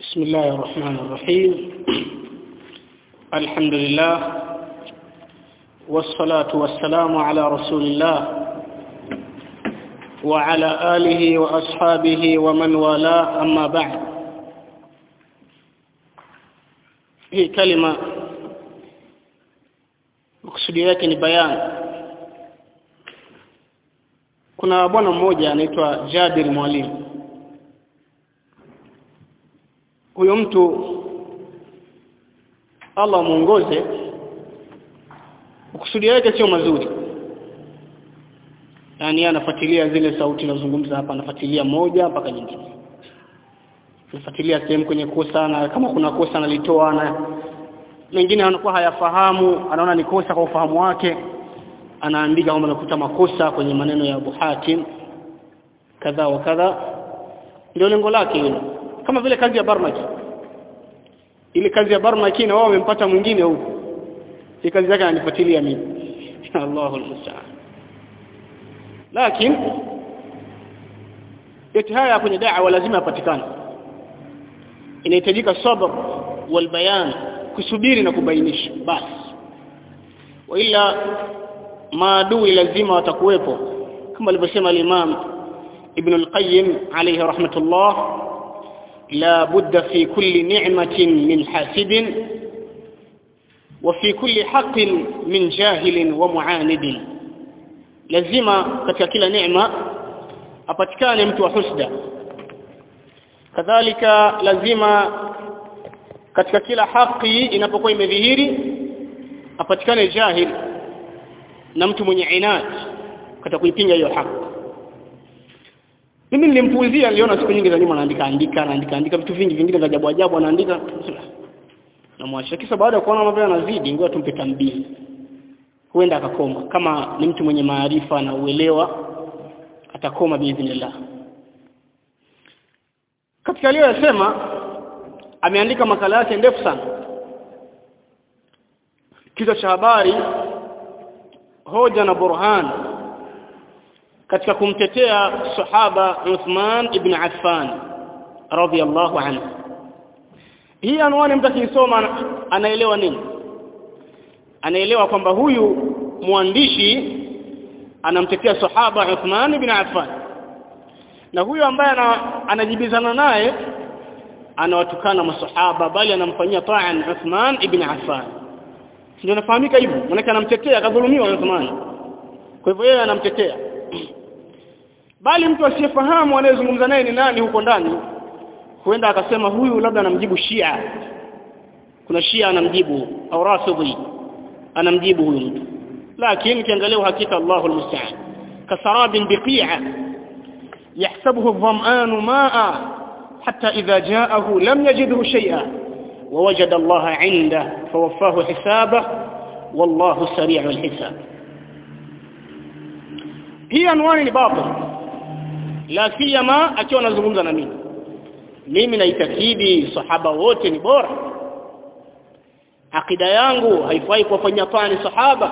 بسم الله الرحمن الرحيم الحمد لله والصلاة والسلام على رسول الله وعلى آله وأصحابه ومن والاه أما بعد hii kalima makusudi yake ni bayani kuna bwana mmoja anaitwa Jabir Mwalimu huyo mtu Allah muongoze makusudi yake sio mazuri yani anafuatilia zile sauti nazungumza hapa anafuatilia moja mpaka nyingine anafuatilia sehemu kwenye kosa na kama kuna kosa analitoa na mengine anakuwa hayafahamu anaona ni kosa kwa ufahamu wake anaandika kwamba nakuta makosa kwenye maneno ya Abu Hatim kadha wa kadha ndio lengo lake hilo kama vile kazi ya Barmaki ile kazi ya Barmaki na wao wamempata mwingine huko hii kazi yake ananifuatilia mimi Allahu musta'an lakini yote haya kwenye da'wa lazima yapatikane inahitajika sabr wal bayan kusubiri na kubainisha basi wala maadui lazima watakuwepo kama alivyosema al-Imam Ibn al-Qayyim alayhi rahmatullah لا بد في كل نعمة من حاسد وفي كل حق من جاهل ومعاند lazima katika kila neema apatikane mtu wa husda kadhalika lazima katika kila haki inapokuwa imedhihiri apatikane jahil na mtu mwenye inat katika kuipinga hiyo haki mimi nilimpuuzia niliona siku nyingi za nyuma anaandika andika anaandika andika vitu vingi vingine vya ajabu ajabu anaandika na mwacha kisa baada ya kuona mambo yanazidi ngoja tumpe tambii huenda akakoma kama ni mtu mwenye maarifa na uelewa atakoma biidhnillah katika aliyosema ameandika makala yake ndefu sana kichwa cha habari hoja na burhan katika kumtetea sahaba Uthman ibn Affan radhiyallahu anhu hii anwani mtu akisoma anaelewa nini anaelewa kwamba huyu mwandishi anamtetea sahaba Uthman ibn Affan na huyu ambaye anajibizana naye anawatukana masahaba bali anamfanyia ta'an Uthman ibn Affan ndio nafahamika hivyo maana anamtetea kadhulumiwa Uthman kwa hivyo yeye anamtetea bali mtu asiyefahamu anayezungumza naye ni nani huko ndani huenda akasema huyu labda anamjibu Shia kuna Shia anamjibu au Rafidhi anamjibu huyu mtu lakini kiangalia hakika Allahu almusta'an kasarabin biqi'a yahsabuhu adh-dham'anu ma'a hatta idha ja'ahu lam yajidhu shay'a ووجد الله عنده فوفاه حسابه والله سريع الحساب hii anwani ni batil la siyama akiwa anazungumza na mimi mimi naitakidi sahaba wote ni bora akida yangu haifai kuwafanyia tani sahaba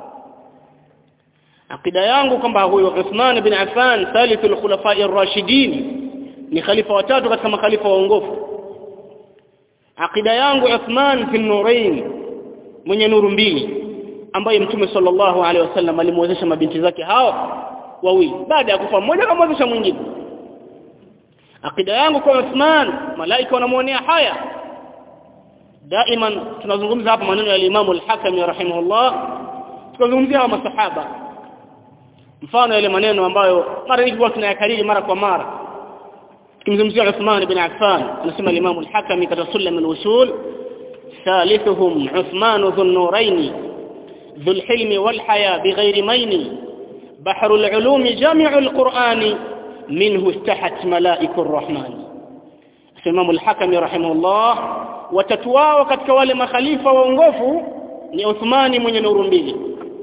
akida yangu kwamba huyo Uthman bin Affan thalithul khulafa'i ar-rashidin ni khalifa watatu katika makhalifa waongofu akida yangu Uthman bin Nurayn mwenye nuru mbili ambaye mtume sallallahu alaihi wasallam alimwezesha mabinti zake hao wawili baada ya kufa mmoja akamwezesha mwingine akida yangu kwa Uthman malaika wanamuonea haya daima tunazungumza hapa maneno ya Imam al-Hakami rahimahullah tukazungumzia hawa masahaba mfano yale maneno ambayo mara nyingi tunayakariri mara kwa mara tukimzungumzia Uthman ibn Affan anasema Imam al-Hakami katika sulam al-usul ثالثهم عثمان ذو النورين ذو الحلم والحياة بغير مين بحر العلوم جامع القرآن منه استحت ملائك الرحمن Imam al-Hakami rahimahullah watatu wao katika wale makhalifa waongofu ni Uthmani mwenye nuru mbili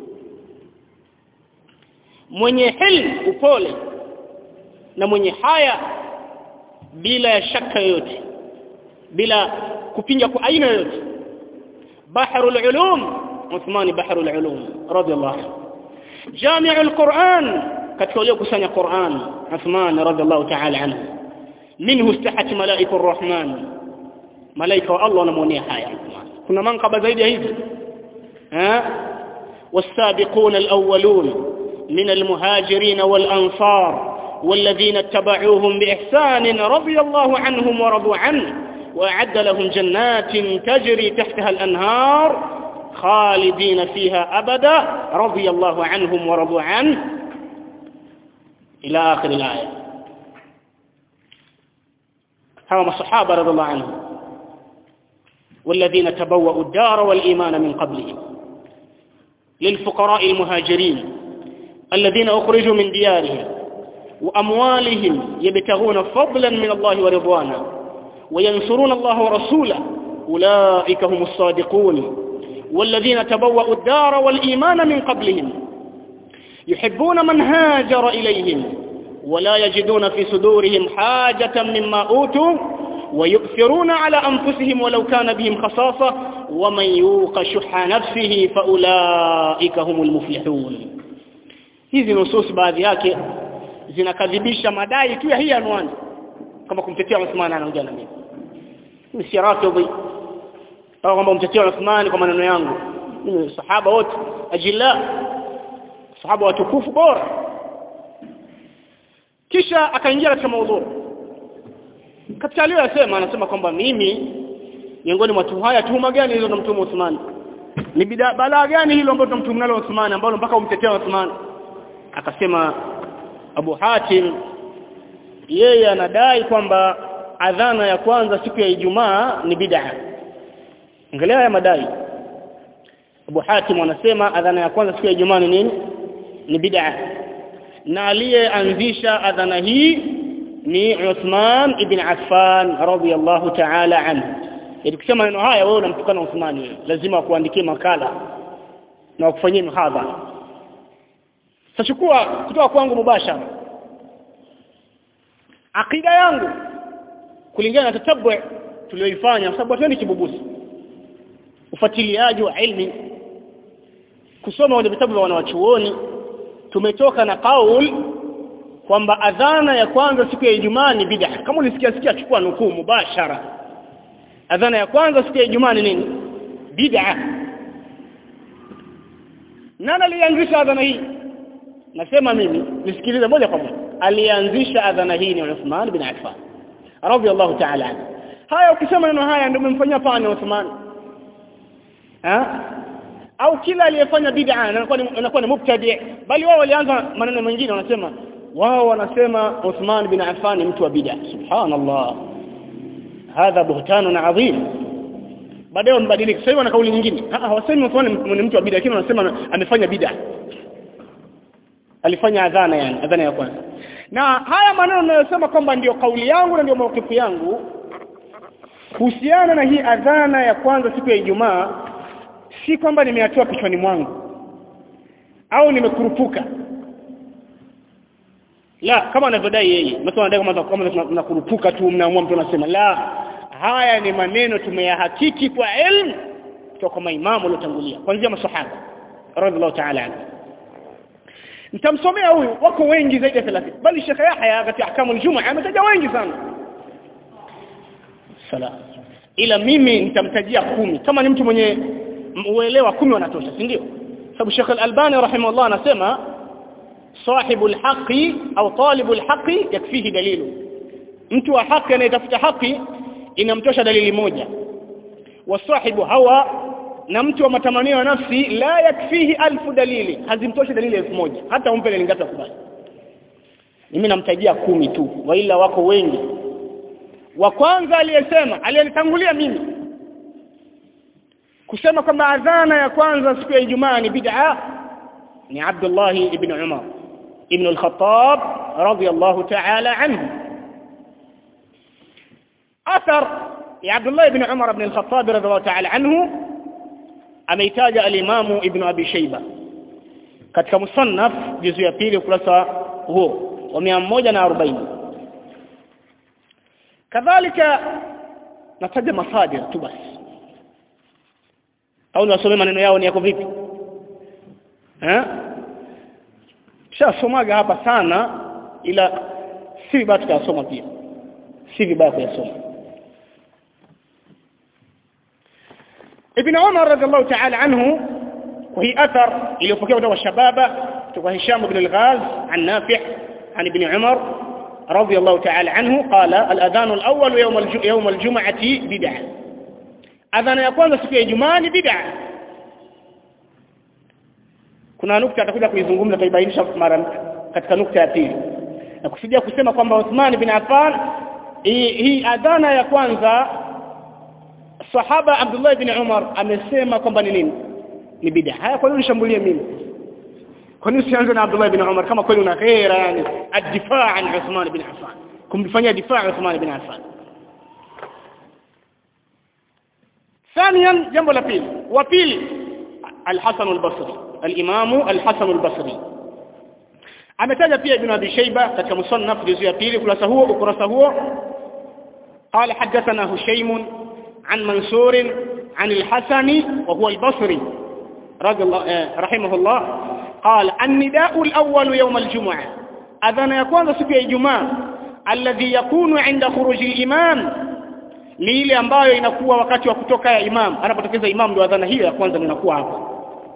mwenye hilm upole na mwenye haya bila ya shaka yoyote bila kupinga kwa aina yoyote bahrul ulum Uthmani bahrul ulum radiyallahu anhu jami'ul Qur'an katika wale kusanya Qur'an Uthman radiyallahu ta'ala anhu minhu istahat malaiku arrahman malaika wa Allah wanamuonea haya kuna mankaba zaidi ya hizi eh والسابقون الأولون من المهاجرين والأنصار والذين اتبعوهم بإحسان رضي الله عنهم ورضوا عنه وأعد لهم جنات تجري تحتها الأنهار خالدين فيها أبدا رضي الله عنهم ورضوا عنه إلى آخر الآية هم الصحابة رضي الله عنهم والذين تبوأوا الدار والإيمان من قبلهم للفقراء المهاجرين الذين أخرجوا من ديارهم وأموالهم يبتغون فضلا من الله ورضوانا وينصرون الله ورسوله أولئك هم الصادقون والذين تبوأوا الدار والإيمان من قبلهم يحبون من هاجر إليهم ولا يجدون في صدورهم حاجة مما أوتوا ويؤثرون على أنفسهم ولو كان بهم خصاصة ومن يوق شح نفسه فأولئك هم المفلحون hizi nusus baadhi yake zinakadhibisha madai tu ya hii anwani kama kumtetea Uthman anaongea na mimi mimi si rafidhi au kwamba umtetea Uthman kwa maneno yangu mimi sahaba wote ajilla sahaba watukufu bora kisha akaingia katika maudhui katika aliyosema anasema kwamba mimi miongoni mwa tuhuma haya tuhuma gani hizo tunamtuma Uthman ni bida balaa gani hilo ambalo tunamtuma nalo Uthman ambalo mpaka umtetea Uthman akasema Abu Hatim yeye anadai kwamba adhana ya kwanza siku ya Ijumaa ni bid'a angalia haya madai Abu Hatim anasema adhana ya kwanza siku ya Ijumaa ni nini ni bid'a na aliyeanzisha adhana hii ni Uthman ibn Affan radiyallahu ta'ala anhu ikisema neno haya wewe unamtukana Uthman wewe lazima kuandikie makala na kufanyia mhadhara tachukua kutoka kwangu mubashara akida yangu kulingana na tatabu tulioifanya kwa sababu hatuendi kibubusi ufuatiliaji wa ilmi kusoma wale vitabu vya wanawachuoni tumetoka na kaul kwamba adhana ya kwanza siku ya Ijumaa ni bid'a kama ulisikia sikia chukua nukuu mubashara adhana ya kwanza siku ya Ijumaa ni nini bid'a nani alianzisha adhana hii nasema mimi nisikilize moja kwa moja alianzisha adhana hii ni Uthman bin Affan radiyallahu ta'ala anhu haya ukisema neno haya ndio umemfanyia pani Uthman ha au kila aliyefanya bid'a anakuwa ni anakuwa ni mubtadi bali wao walianza maneno mengine wanasema wao wanasema Uthman bin Affan ni mtu wa bid'a subhanallah hadha buhtanun adhim baadaye wambadilika sasa hivi wana kauli nyingine ah hawasemi Uthman ni mtu wa bid'a lakini wanasema amefanya bid'a alifanya adhana yani adhana ya kwanza na haya maneno ninayosema kwamba ndiyo kauli yangu na ndio maukifu yangu kuhusiana na hii adhana ya kwanza siku ya Ijumaa si kwamba nimeyatoa kichwani mwangu au nimekurupuka la kama anavyodai yeye mtu anadai kama kama mnakurupuka tu mnaamua mtu anasema la haya ni maneno tumeyahakiki kwa elimu kutoka kwa maimamu waliotangulia kuanzia masahaba radhiallahu ta'ala anhu nitamsomea huyu wako wengi zaidi ya 30 bali Sheikh Yahya katika ahkamu al-Jum'a ametaja wengi sana sala ila mimi nitamtajia kumi kama ni mtu mwenye uelewa kumi wanatosha si ndio sababu Sheikh Al-Albani rahimahullah anasema sahibu al-haqi au talibu al-haqi yakfihi dalilu mtu wa haki anayetafuta haki inamtosha dalili moja wasahibu hawa na mtu wa matamanio ya nafsi la yakfihi alfu dalili hazimtoshi dalili elfu moja hata umpe dalili ngapi akubali mimi namtajia kumi tu waila wako wengi wa kwanza aliyesema aliyenitangulia mimi kusema kwamba adhana ya kwanza siku ya Ijumaa ni bid'a ni Abdullah ibn Umar ibn al-Khattab radiyallahu ta'ala anhu athar ya Abdullah ibn Umar ibn al-Khattab radiyallahu ta'ala anhu ameitaja al-Imamu Ibn Abi Shayba katika musannaf juzu ya pili ukurasa huo wa 140 kadhalika nataja masadir tu basi au niwasome maneno yao ni yako vipi eh shasomaga hapa sana ila si vibaya tukasoma pia si vibaya kuyasoma ibn Umar radhiallahu ta'ala anhu kwa hii athar iliyopokewa kutoka shababa kutoka Hisham ibn al-Ghaz an Nafi' عن ابن عمر رضي الله تعالى عنه قال الأذان الأول يوم يوم الجمعة بدعة أذان يكون siku ya Ijumaa ni bid'a kuna nukta atakuja kuizungumza taibainisha mara katika nukta ya pili na kusudia kusema kwamba Uthman bin Affan hii adhana ya kwanza sahaba Abdullah bin Umar amesema kwamba ni nini ni bid'a haya kwa nini nishambulie mimi kwa nini usianze na Abdullah bin Umar kama kweli una ghera yani ad-difaa an Uthman bin Affan kumfanyia difaa Uthman bin Affan ثانيا jambo la pili wa pili al-Hasan al-Basri al-Imam al-Hasan al-Basri ametaja pia Ibn Abi Shayba katika musannaf juzu ya pili kurasa huo ukurasa huo قال حدثنا هشيم عن منصور عن الحسن وهو البصري رضي الله رحمه الله قال النداء الأول يوم الجمعة أذن يكون siku ya Ijumaa alladhi yakunu inda khuruji al-imam ni ile ambayo inakuwa wakati wa kutoka ya imam anapotokeza imam ndio adhana hiyo ya kwanza inakuwa hapo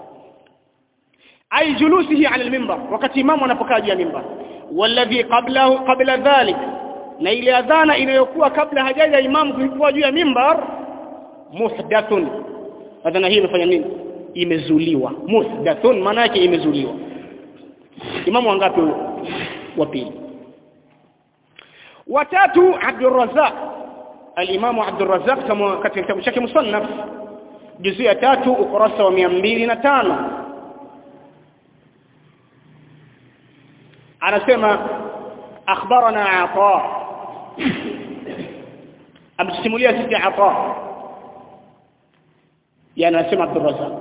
ay julusihi ala al-minbar wakati imam anapokaa juu ya minbar walladhi qablahu qabla dhalik na ile adhana inayokuwa kabla hajaja imam kuwa juu ya minbar muhdathun adhana hii imefanya nini imezuliwa muhdathun maana yake imezuliwa imamu wangapi wa pili watatu Abdul Razzaq al-Imamu Abdul Razzaq kama katika kitabu chake Musannaf juzu ya tatu ukurasa wa 205 anasema akhbarana Ata amsimulia sisi Ata يعني anasema Abdul Razzaq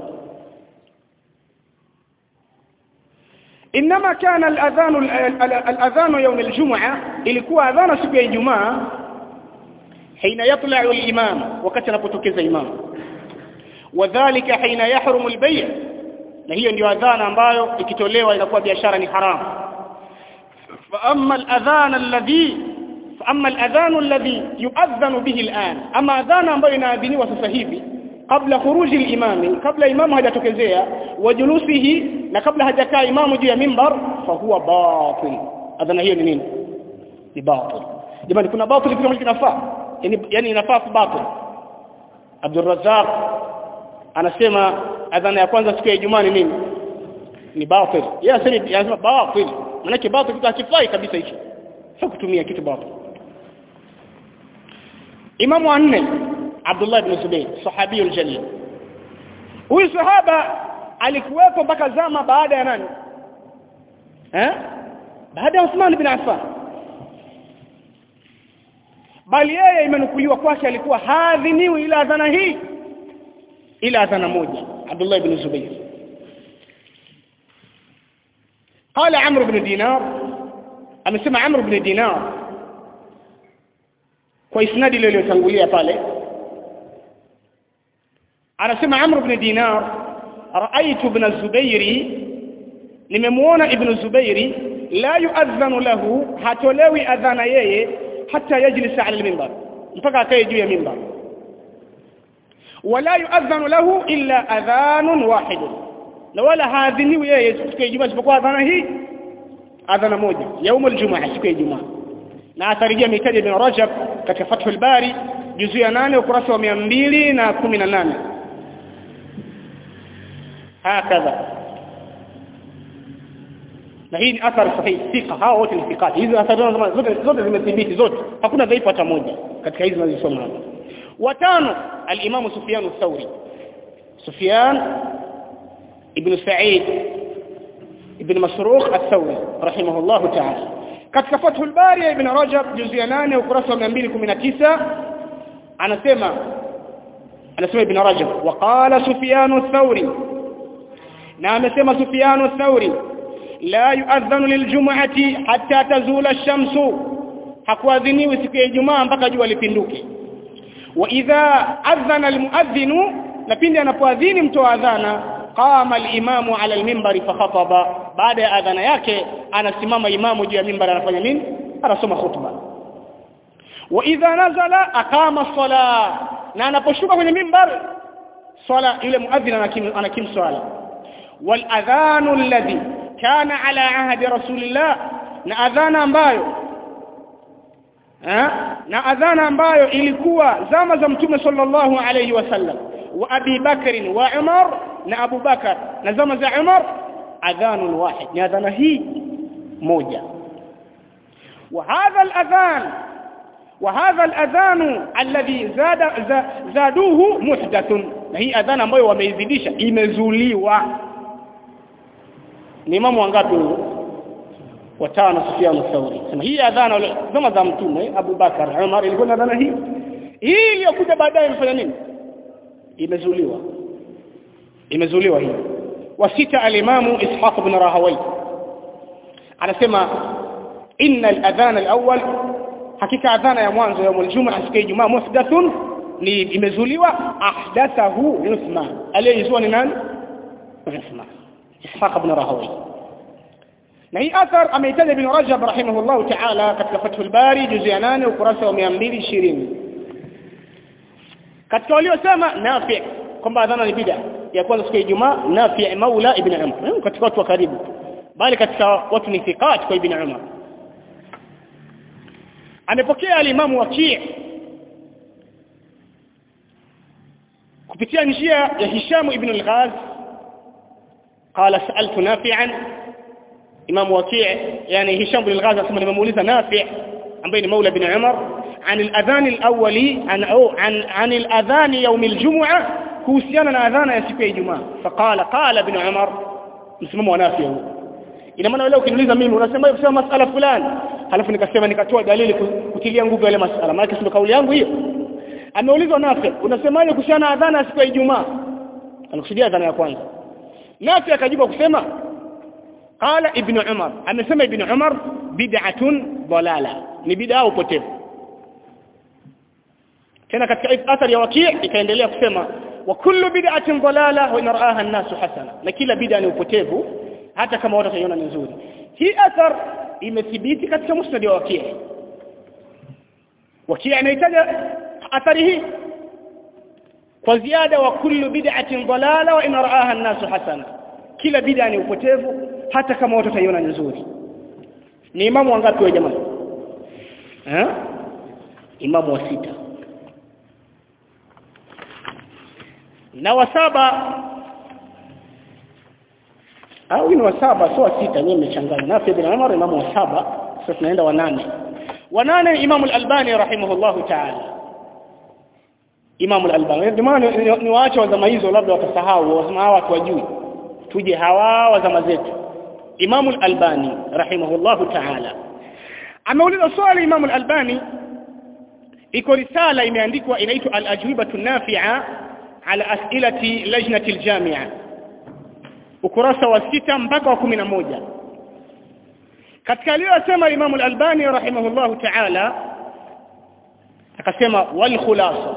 انما كان الاذان الاذان يوم الجمعه ilikuwa adhana siku ya Ijumaa حين يطلع الامام wakati anapotokeza imam wadhālika حين يحرم البيع na hiyo ndio adhana ambayo ikitolewa inakuwa biashara ni haramu fa amma al-adhan alladhi fa amma al-adhan alladhi yu'adhanu bihi al-an ama adhana ambayo inaadhiniwa sasa hivi kabla khuruji al-imami kabla imamu hajatokezea wajulusihi na kabla hajakaa imamu juu ya mimbar fa huwa batil adhana hiyo ni nini ni batil jamani kuna batil kitu kinafaa yani yani inafaa kwa batil Abdul Razzaq anasema adhana ya kwanza siku ya Ijumaa ni nini ni batil yeye asema anasema batil maana batil kitu hakifai kabisa hicho sio kutumia kitu batil Imamu wa nne Abdullah ibn Zubayr sahabiyul jalil huyu sahaba alikuwepo mpaka zama baada ya nani eh baada ya Uthman ibn Affan bali yeye imenukuliwa kwake alikuwa hadhiniwi ila adhana hii ila adhana moja Abdullah ibn Zubayr قال عمرو بن دينار amesema Amr ibn Dinar kwa isnadi ile iliyotangulia pale anasema Amr ibn Dinar raaitu ibn Zubairi nimemuona ibn Zubairi la yuadhanu lahu hatolewi adhana yeye hata yajlisa ala al-minbar mpaka akae juu ya minbar wala yuadhanu lahu illa adhanun wahid na wala haadhiniwi yeye siku ya Ijumaa isipokuwa adhana hii adhana moja يوم الجمعه siku ya Ijumaa na atharejea mitaji ibn Rajab katika Fathul Bari juzu ya 8 ukurasa wa 218 hakadha na hii ni athari sahihi thika hao wote ni thikati hizo athari zote zote zimethibiti zote hakuna dhaifu hata moja katika hizi tunazosoma hapa watano al-Imam Sufyan ath-Thawri Sufyan ibn Sa'id ibn Masruq ath-Thawri rahimahullah ta'ala katika Fathul Bari ibn Rajab juzu ya 8 ukurasa wa 219 anasema anasema ibn Rajab waqala Sufyan ath-Thawri na amesema Sufyan ath-Thawri la yuadhanu liljum'ati hatta tazula ash-shamsu hakuadhiniwi siku ya Ijumaa mpaka jua lipinduke wa idha adhana almuadhdhinu na pindi anapoadhini mtoa adhana qama al-imamu ala al-minbari fa khataba baada ya adhana yake anasimama imamu juu ya minbar anafanya nini anasoma khutba wa idha nazala aqama as-salah na anaposhuka kwenye minbar swala yule muadhin anakim anakim swala wal adhanu alladhi kana ala ahdi rasulillah na adhana ambayo eh na adhana ambayo ilikuwa zama za mtume sallallahu alayhi wasallam wa Abi Bakr wa Umar na Abu Bakar na zama za Umar adhanu wahid ni adhana hii moja وهذا الأذان وهذا الأذان الذي زاد زادوه محدث هي أذان ambayo wameizidisha imezuliwa ni imamu wangapi watano Sufyan al-Thawri sema hii adhana zama za mtume Abu Bakar Umar ilikuwa na adhana hii hii iliyokuja baadaye imefanya nini imezuliwa imezuliwa hii wasita al-imamu Ishaq ibn Rahawai anasema inna al-adhan al-awwal hakika adhana ya mwanzo ya Ijumaa siku ya Ijumaa muhdathun ni imezuliwa ahdathahu Uthman aliyezua ni nani Uthman Ishaq ibn Rahawai na hii athar ameitaja ibn Rajab rahimahullah ta'ala katika Fathul Bari juzu ya 8 ukurasa wa 220 katika waliosema Nafi kwamba adhana ni bid'a ya kwanza siku ya Ijumaa Nafi Maula ibn Umar katika watu wa karibu bali katika watu ni thiqat kwa ibn Umar amepokea alimamu Waki' kupitia njia ya Hisham ibn al-Ghaz قال سألت نافعا إمام وكيع يعني هشام بن الغاز أسمى nimemuuliza نافع ambaye ni مولى بن عمر عن الأذان الأولي عن أو عن عن الأذان يوم الجمعة kuhusiana na adhana ya siku ya Ijumaa faqala qala ibn Umar msimamo wa Nafi huu ina maana leo ukiniuliza mimi unasema hivi sema masala fulani halafu nikasema nikatoa dalili kutilia nguvu ile masala maana sio kauli yangu hiyo ameulizwa Nafi unasemaje kuhusiana na adhana ya siku ya Ijumaa anakusudia adhana ya kwanza Nafi akajibu kusema qala ibn Umar amesema ibn Umar bid'atun dalala ni bid'a upotevu tena katika athari ya wakii ikaendelea kusema wa kullu bid'atin dalala wa inaraha an-nasu hasana na kila bid'a ni upotevu hata kama watu wataiona ni nzuri hii athar imethibiti katika musnad wa wakii wakii anahitaja athari hii kwa ziada wa kullu bid'atin dalala wa inaraha an-nasu hasana kila bid'a ni upotevu hata kama watu wataiona ni nzuri ni imamu wangapi wa jamaa eh imamu wa sita na wa saba au ni wa saba sio wa sita mimi nimechanganya na ibn Umar imamu wa saba sasa tunaenda wa nane wa nane imamu al-Albani rahimahullahu ta'ala imamu al-Albani ndio ni waache wa zama hizo labda watasahau wasema hawa watu wajui tuje hawa wa zama zetu imamu al-Albani rahimahullahu ta'ala ameuliza swali imamu al-Albani iko risala imeandikwa inaitwa al-ajwibatu nafi'a على أسئلة لجنة الجامعة ukurasa wa sita mpaka wa kumi na moja katika aliyosema Imam al-Albani rahimahullahu ta'ala akasema wal khulasa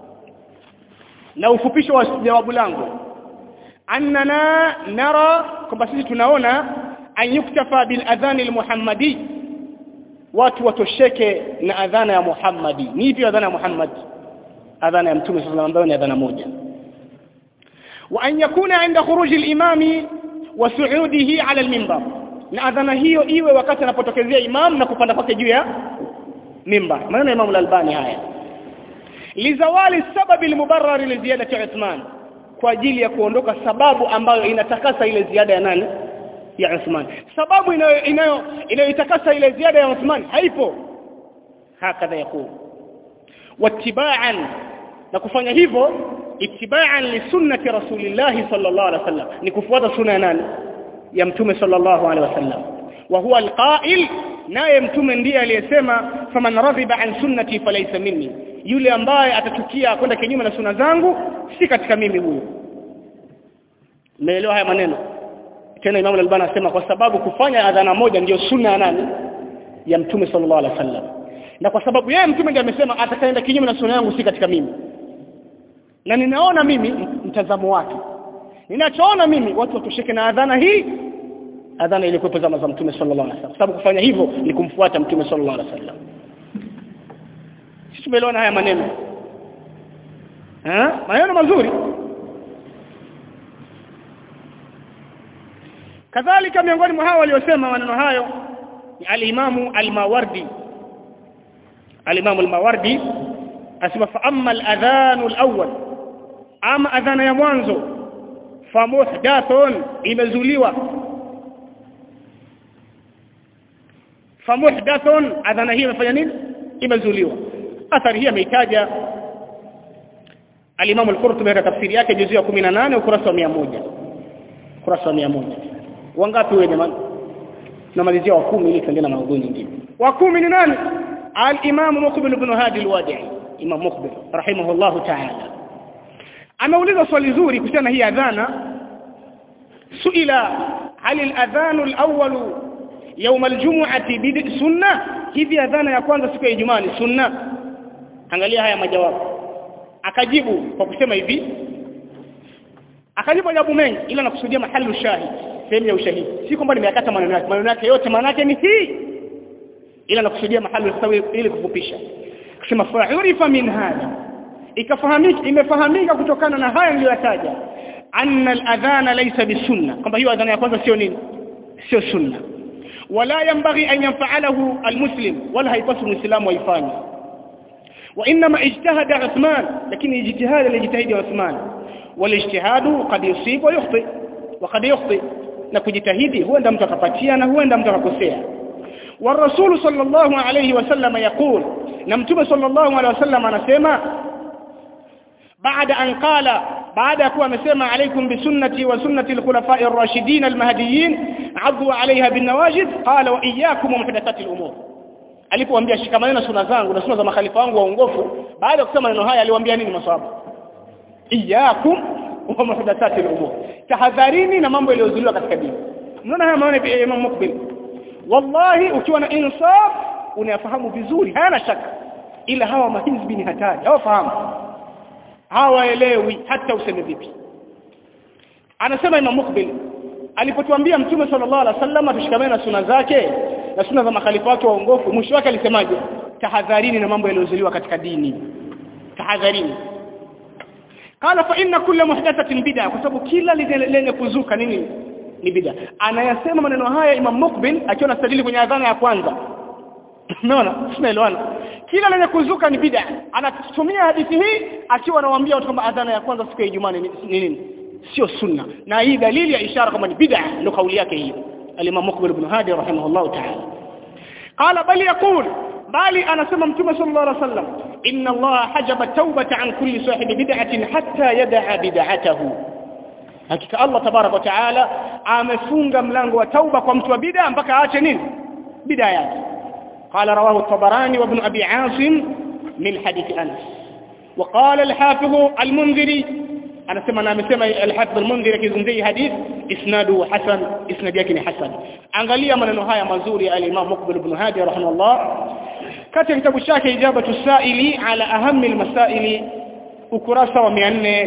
na ufupisho wa jawabu langu annana nara kwamba sisi tunaona an yuktafa bil adhan al muhammadi watu watosheke na adhana ya Muhammadi ni ipi adhana ya Muhammad adhana ya mtume sallallahu alayhi wasallam ni adhana moja wa an yakuna inda khuruj al-imam wa su'udihi ala al-minbar na adhana hiyo iwe wakati anapotokezea imam na kupanda kwake juu ya mimbar maana imam al-albani haya lizawali sababi al-mubarrar li ziyadati Uthman kwa ajili ya kuondoka sababu ambayo inatakasa ile ziada ya nani ya Uthman sababu inayo inayo inayoitakasa ile ziada ya Uthman haipo hakadha yakuu wattiba'an na kufanya hivyo ittiba'an li sunnati rasulillah sallallahu alaihi wasallam ni kufuata sunna ya nani ya mtume sallallahu alaihi wasallam wa huwa alqa'il naye mtume ndiye aliyesema faman radhiba an sunnati falaysa minni yule ambaye atachukia kwenda kinyume na sunna zangu si katika mimi huyo umeelewa haya maneno tena Imam al-Albani anasema kwa sababu kufanya adhana moja ndiyo sunna ya nani ya mtume sallallahu alaihi wasallam na kwa sababu yeye mtume ndiye amesema atakaenda kinyume na sunna yangu si katika mimi na ninaona mimi mtazamo wake ninachoona mimi watu watosheke na adhana hii adhana ilikuwa zama za mtume sallallahu alaihi wasallam sababu kufanya hivyo ni kumfuata mtume sallallahu alaihi wasallam sisi tumeelewana haya maneno eh maneno mazuri kadhalika miongoni mwa hao waliosema maneno hayo ni al-Imamu al-Mawardi al-Imamu al-Mawardi asema fa amma al-adhan al-awwal ama adhana ya mwanzo fa muhdathun imezuliwa fa muhdathun adhana hii imefanya nini imezuliwa athari hii ameitaja al-Imam al-Qurtubi katika tafsiri yake juzu ya 18 ukurasa wa 100 ukurasa wa 100 wangapi wewe jamani tunamalizia wa 10 ili tuendelee na maudhui nyingine wa 10 ni nani al-Imam Muqbil ibn Hadi al-Wadi'i Imam Muqbil rahimahullah ta'ala ameuliza swali zuri kuhusiana hii adhana suila hal al-adhan al-awwal يوم الجمعه bid sunna hivi adhana ya kwanza siku ya Ijumaa ni sunna angalia haya majawabu akajibu kwa kusema hivi akajibu majawabu mengi ila nakusudia mahali ushahidi sehemu ya ushahidi si kwamba nimeyakata maneno yake maneno yake yote maana yake ni hii ila nakusudia mahali usawi ili kufupisha kusema fa'urifa min hada ikafahamika imefahamika kutokana na haya niliyotaja anna al-adhana laysa bisunna kwamba hiyo adhana ya kwanza sio nini sio sunna wala yanbaghi an yanfa'alahu al-muslim wala haipaswi muislamu aifanye وانما اجتهد عثمان لكن اجتهاد الاجتهاد عثمان والاجتهاد قد يصيب ويخطئ وقد يخطئ na kujitahidi huenda mtu akapatia na huenda mtu akakosea والرسول صلى الله عليه وسلم يقول na mtume صلى الله عليه وسلم anasema baada an qala baada ya kuwa amesema alaikum bisunnati wa sunnati alkhulafa'i ar-rashidin al-mahdiyyin 'addu 'alayha bin nawajid qala wa iyyakum muhdathati al-umur alipowaambia shikamana na sunna zangu na sunna za makhalifa wangu waongofu baada ya kusema maneno haya aliwaambia nini maswahaba iyyakum wa muhdathati al-umur tahadharini na mambo yaliyozuliwa katika dini mnaona haya maana ya Imam Mukbil wallahi ukiwa na insaf unayafahamu vizuri hayana shaka ila hawa mahizbi ni hatari hawafahamu hawaelewi hata useme vipi anasema Imam Mukbil alipotuambia mtume sallallahu alaihi wasallam tushikamane na sunna zake na sunna za makhalifa wake waongofu mwisho wake alisemaje tahadharini na mambo yaliyozuliwa katika dini tahadharini qala fa inna kulla muhdathatin bid'a kwa sababu kila lenye kuzuka nini ni bid'a anayasema maneno haya Imam Mukbil akiwa anastadili kwenye adhana ya kwanza umeona tunaelewana kila lenye kuzuka ni bid'a anatumia hadithi hii akiwa anawaambia watu kwamba adhana ya kwanza siku ya Ijumaa ni nini sio sunna na hii dalili ya ishara kwamba ni bid'a ndio kauli yake hiyo al-Imam Muqbil ibn Hadi rahimahullah ta'ala qala bali yaqul bali anasema mtume sallallahu alaihi wasallam inna Allah hajaba tawbata an kulli sahibi bid'atin hatta yad'a bid'atahu hakika Allah tabarak wa ta'ala amefunga mlango wa tauba kwa mtu wa bid'a mpaka aache nini bid'a yake قال رواه الطبراني وابن أبي عاصم من حديث أنس وقال الحافظ المنذري أنا سمعنا مسمى الحافظ المنذري كيزمزي حديث إسناده حسن إسناد يكني حسن أنغاليا من نهاية مزوري الإمام مقبل بن هادي رحمه الله كتب كتاب الشاكي إجابة السائل على أهم المسائل ukurasa wa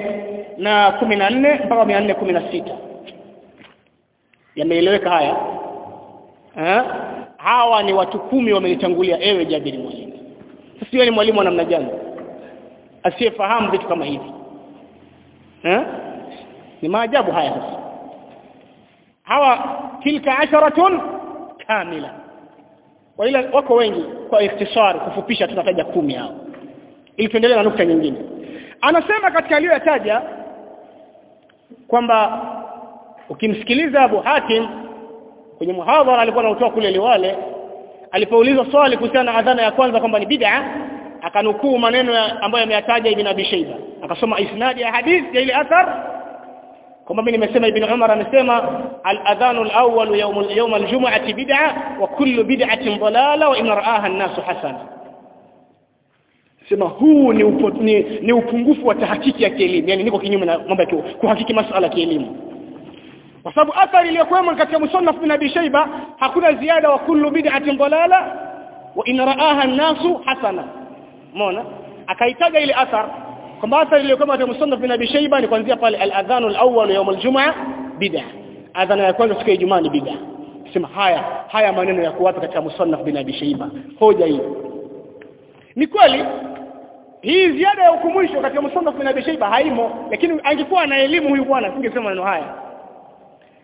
414 mpaka 416 yameeleweka haya eh hawa ni watu kumi wamenitangulia ewe Jabiri mwalimu sio ni mwalimu wa namna gani asiyefahamu vitu kama hivi eh ni maajabu haya sasa hawa tilka asharatun kamila wala wako wengi kwa ikhtisar kufupisha tunataja kumi hao ili tuendelee na nukta nyingine anasema katika aliyoyataja kwamba ukimsikiliza Abu Hatim kwenye muhadhara alikuwa anautoa kule Liwale alipoulizwa swali kuhusiana na adhana ya kwanza kwamba ni bid'a akanukuu maneno ambayo ameyataja Ibn Abi Shayba akasoma isnadi ya hadith ya ile athar kwamba mimi nimesema Ibn Umar amesema al-adhanu al-awwal yawm yawm al-jum'ati bid'a wa kullu bid'atin dalala wa in ra'aha an-nas hasana sema huu ni, upo, ni, ni upungufu wa tahakiki ya kielimu yani niko kinyume na mambo ya kuhakiki masuala ya kielimu kwa sababu athari iliyokuwemo katika musannaf bin Abi Shayba hakuna ziada wa kullu bid'atin dalala wa in ra'aha an-nasu hasana umeona akaitaja ile athar kwamba athari iliyokuwemo katika musannaf bin Abi Shayba ni kuanzia pale al-adhan al-awwal yawm al-jum'a bid'a adhana ya kwanza siku ya Ijumaa ni bid'a sema haya haya maneno ya kuwapa katika musannaf bin Abi Shayba hoja hii ni kweli hii ziada ya ukumbusho katika musannaf bin Abi Shayba haimo lakini angekuwa na elimu huyu bwana singesema maneno haya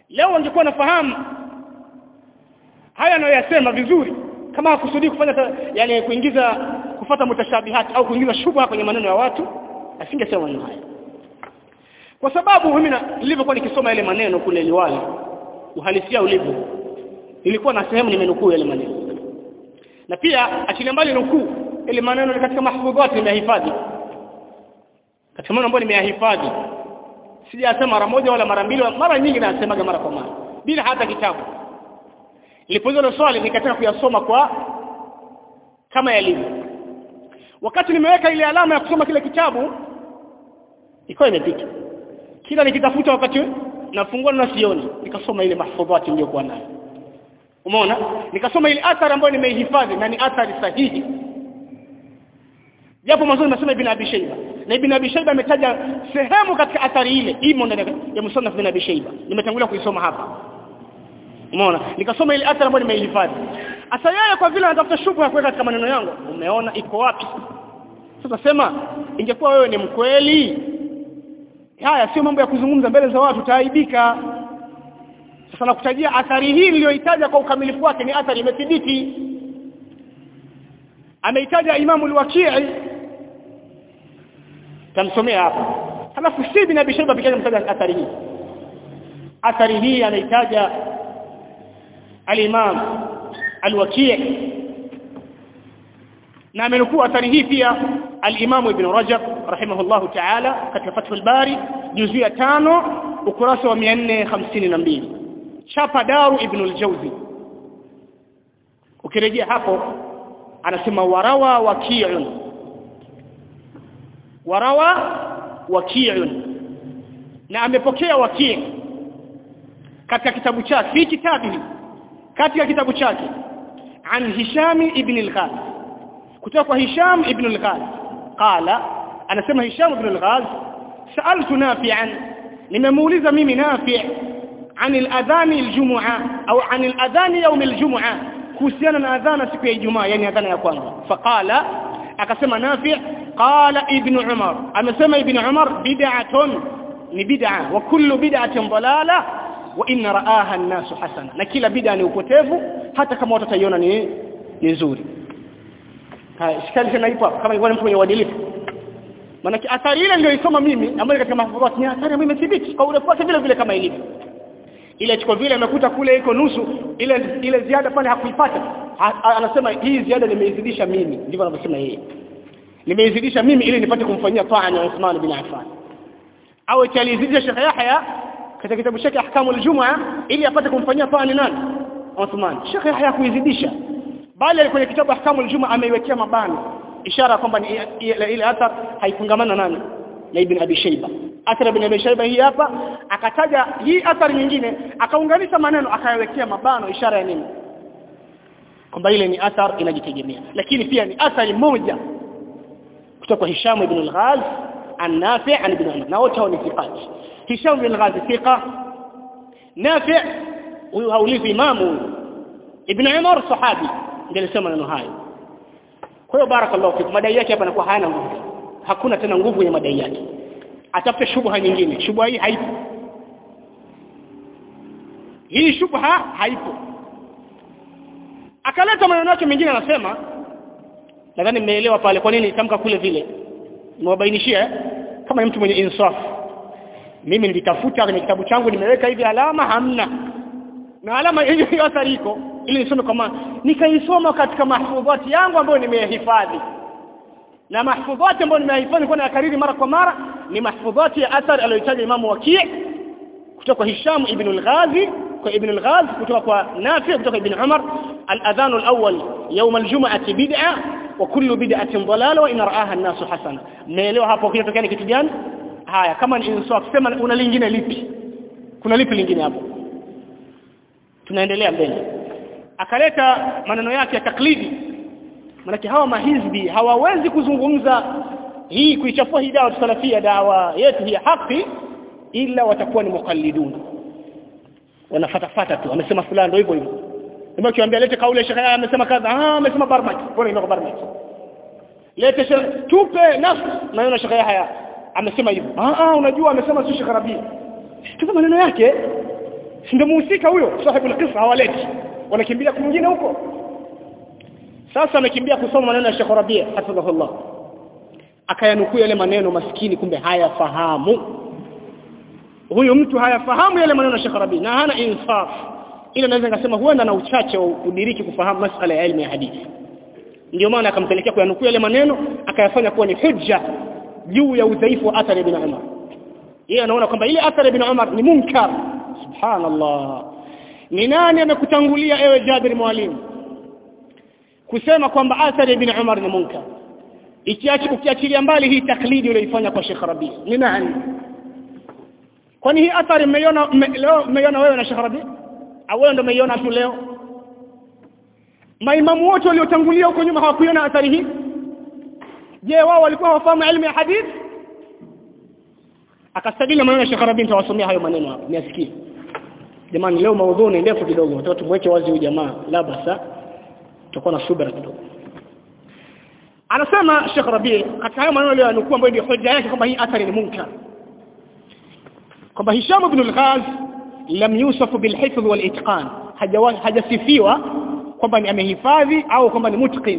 leo wangekuwa nafahamu haya anayoyasema vizuri kama hakusudii kufanya ta, yani kuingiza kufata mutashabihat au kuingiza shubha kwenye maneno ya watu asingesema maneno haya kwa sababu mimi nilivyokuwa nikisoma yale maneno kule liwali uhalisia ulivyo ilikuwa na sehemu nimenukuu yale maneno na pia achilia mbali nukuu ile maneno ni katika mahfudhat nimehifadhi katika maneno ambayo nimeyahifadhi sijasema mara moja wala mara mbili mara nyingi nasemaga mara kwa mara bila hata kitabu nilipoulizwa swali nikataka kuyasoma kwa kama yalivyo wakati nimeweka ile alama ya kusoma kile kitabu ikawa imepita kila nikitafuta wakati nafungua na sioni nikasoma ile mahfudhati niliyokuwa nayo umeona nikasoma ile athari ambayo nimeihifadhi na ni athari sahihi japo mwanzo nimesema ibn Abi Shayba na ibn Abi Shayba ametaja sehemu katika athari ile imo ndani ya musannaf ibn Abi Shayba nimetangulia kuisoma hapa umeona nikasoma ile athari ambayo nimeihifadhi asa yeye kwa vile anatafuta shubha ya kuweka katika maneno yangu umeona iko wapi sasa sema ingekuwa wewe ni mkweli haya sio mambo ya kuzungumza mbele za watu taaibika sasa nakutajia athari hii niliyoitaja kwa ukamilifu wake ni athari imethibiti ameitaja imamu al-Waqi' tamsomea hapa halafu si ibn Abi Shayba pekee mtaja athari hii athari hii anaitaja al-Imam al-Waqi' na amenukuu athari hii pia al-Imam Ibn Rajab rahimahullahu ta'ala katika Fathul Bari juzu ya tano ukurasa wa 452 chapa Daru Ibn al-Jawzi ukirejea hapo anasema warawa waki'un warawa waki'un na amepokea waki' katika kitabu chake fi kitabihi katika kitabu chake an Hisham ibn al-Ghaz kutoka kwa Hisham ibn al-Ghaz qala anasema Hisham ibn al-Ghaz sa'altu nafi'an nimemuuliza mimi nafi' عن الأذان الجمعة أو عن الأذان يوم الجمعة kuhusiana na adhana siku ya Ijumaa yani adhana ya kwanza faqala akasema Nafi qala ibn Umar amesema ibn Umar bid'atun ni bid'a wa kullu bid'atin dalala wa in ra'aha an-nas hasana na kila bid'a ni upotevu hata kama watu wataiona ni ni nzuri haya shikali tena ipo kama ilikuwa mtu mwenye uadilifu maana athari ile niliyoisoma mimi ambayo katika mahfudhat ni athari ambayo imethibiti kwa urefu wake vile vile kama ilivyo ile chiko vile amekuta kule iko nusu ile ile ziada pale hakuipata ha, anasema hii ziada nimeizidisha mimi ndivyo anavyosema yeye nimeizidisha mimi ili nipate kumfanyia taa na Uthman bin Affan au alizidisha Sheikh Yahya katika kitabu chake ahkamu aljum'a ili apate kumfanyia taa nani Uthman Sheikh Yahya kuizidisha bali kwenye kitabu ahkamu aljum'a ameiwekea mabano ishara kwamba ile athar haifungamana nani na Ibn Abi Shayba athari ibn Abi Shayba hii hapa akataja hii athari nyingine akaunganisha maneno akayawekea mabano ishara ya nini kwamba ile ni athar inajitegemea lakini pia ni athari moja kutoka kwa Hisham ibn al-Ghaz an-Nafi' an ibn Umar na wote hao ni thiqati Hisham ibn al-Ghaz thiqa Nafi' huyu haulizi imamu ibn Umar sahabi ndiye alisema maneno hayo kwa hiyo barakallahu fikum madai yake hapa yanakuwa hayana nguvu hakuna tena nguvu ya madai yake atafute shubha nyingine shubha hii haipo hii shubha haipo akaleta maneno yake mengine anasema nadhani mmeelewa pale kwa nini tamka kule vile niwabainishia kama ni mtu mwenye insaf mimi nilitafuta kwenye kitabu changu nimeweka hivi alama hamna na alama hiyo hiyo athari iko ili nisome kama nikaisoma katika mahfudhati yangu ambayo nimehifadhi na mahfudhati ambayo nimehifadhi kwa nakariri mara kwa mara ni mahfudhati ya athar aliyotaja Imam Waki' kutoka kwa Hisham ibn al-Ghazi kwa ibn al-Ghaz kutoka kwa Nafi' kutoka ibn Umar al-adhan al-awwal yawm al-jum'ah bid'a wa kullu bid'atin dalala wa in ra'aha an-nas hasana meelewa hapo kinatokea ni kitu gani haya kama ni insaf sema una lingine lipi kuna lipi lingine hapo tunaendelea mbele akaleta maneno yake ya taklidi manake hawa mahizbi hawawezi kuzungumza hii kuichafua hii dawa salafia dawa yetu hii haki ila watakuwa ni mukallidun wanafatafata tu amesema fulani ndio hivyo hivyo ndio kiambia lete kauli shekhe amesema kadha ah amesema barmaki bora ina barmaki lete tupe nafsi maneno shekhe haya amesema hivyo ah ah unajua amesema si shekhe rabia tupe maneno yake si ndio muhusika huyo sahibu alqissa hawaleti wanakimbia kwingine huko sasa amekimbia kusoma maneno ya Sheikh Rabia hafidhahullah akayanukuu yale maneno maskini kumbe hayafahamu huyu mtu hayafahamu yale maneno ya Sheikh Rabi na hana insaf ila naweza nikasema huenda na uchache wa kudiriki kufahamu masala ya elimu ya hadithi ndio maana akampelekea kuyanukuu yale maneno akayafanya kuwa ni hujja juu ya udhaifu wa athari ibn Umar yeye anaona kwamba ile athari ibn Umar ni munkar subhanallah ni nani amekutangulia ewe Jabir mwalimu kusema kwamba athari ibn Umar ni munkar ikiachi ukiachilia mbali hii taklidi uliyoifanya kwa Sheikh Rabi ni nani kwani hii athari mmeiona leo mmeiona wewe na Sheikh Rabi au wewe ndio umeiona tu leo maimamu wote waliotangulia huko nyuma hawakuiona athari hii je wao walikuwa hawafahamu elimu ya hadith akastadili maneno ya Sheikh Rabi nitawasomea hayo maneno hapa niasikie jamani leo maudhui ni ndefu kidogo nataka tumweke wazi huyu jamaa la basa tutakuwa na subira kidogo anasema Sheikh Rabi katika hayo maneno aliyonukuu ambayo ndio hoja yake kwamba hii athari ni munkar kwamba Hisham ibn al-Ghaz lam yusaf bil hifdh wal itqan hajasifiwa kwamba ni amehifadhi au kwamba ni mutqin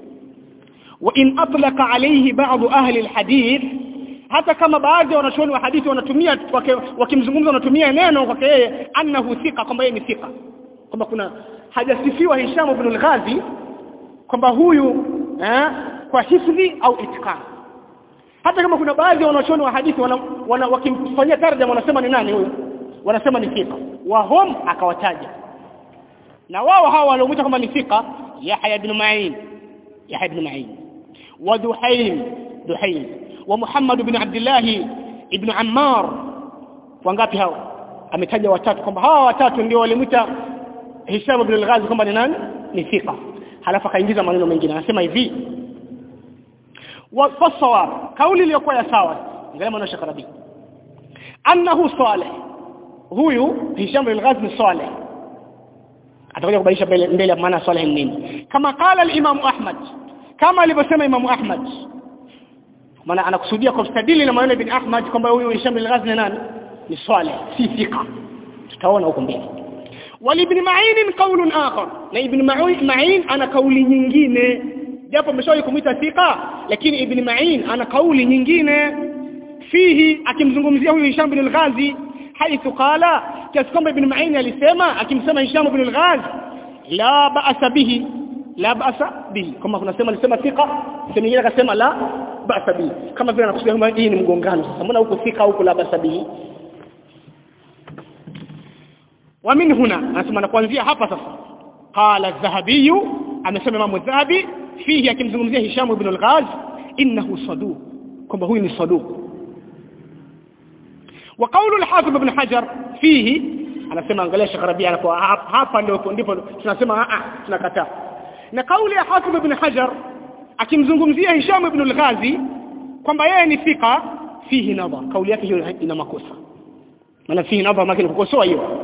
wa in atlaqa alayhi ba'd ahli al-hadith hata kama baadhi ya wanachuoni wa hadithi wanatumia wakimzungumza wanatumia neno kwake yeye annahu thika kwamba yeye ni thika kwamba kuna hajasifiwa Hisham ibn al-Ghazi kwamba huyu eh, kwa hifdhi au itqan hata kama kuna baadhi ya wanachuoni wa hadithi wana, wana, wakimfanyia tarjama wanasema ni nani huyu wanasema ni thika wa hum akawataja na wao hawa waliomuita kwamba ni thika Yahya ibn Ma'in Yahya ibn Ma'in wa Duhaym Duhaym wa Muhammad ibn Abdullah ibn Ammar wangapi hawa ametaja watatu kwamba hawa watatu ndio walimuita Hisham ibn al-Ghazi kwamba ni nani ni thika halafu akaingiza maneno mengine anasema hivi والصواب kauli iliyokuwa ya sawa angalia maneno ya Shakarabi annahu salih huyu Hisham bin al-Ghazi ni salih atakuja kubainisha mbele mbele maana salih ni nini kama qala al-Imam Ahmad kama alivyosema Imam Ahmad maana anakusudia kwa mstadili na maneno ibn Ahmad kwamba huyu Hisham bin al-Ghazi ni nani ni salih si thika tutaona huko mbele walibn Ma'in qaulun akhar na ibn Ma'in ana kauli nyingine japo ameshawahi kumuita thika lakini ibn Ma'in ana kauli nyingine fihi akimzungumzia huyu Hisham bin al-Ghazi haithu qala kiasi kwamba ibn Ma'in alisema akimsema Hisham bin al-Ghazi la ba'sa bihi la ba'sa bihi kama kuna sema alisema thika sema nyingine akasema la ba'sa bihi kama vile anakusudia kwamba hii ni mgongano sasa mbona huko thika huko la ba'sa bihi wa min huna anasema na kuanzia hapa sasa qala az-zahabi amesema Imam az-Zahabi fihi akimzungumzia Hisham ibn al-Ghaz innahu saduq kwamba huyu ni saduq wa qawlu al-Hafiz ibn Hajar fihi anasema angalia Sheikh Rabi anakuwa hapa ndio ndipo tunasema a tunakataa na kauli ya Hafiz ibn Hajar akimzungumzia Hisham ibn al-Ghazi kwamba yeye ni fika fihi nadha kauli yake hiyo ina makosa maana fihi nadha maana kukosoa hiyo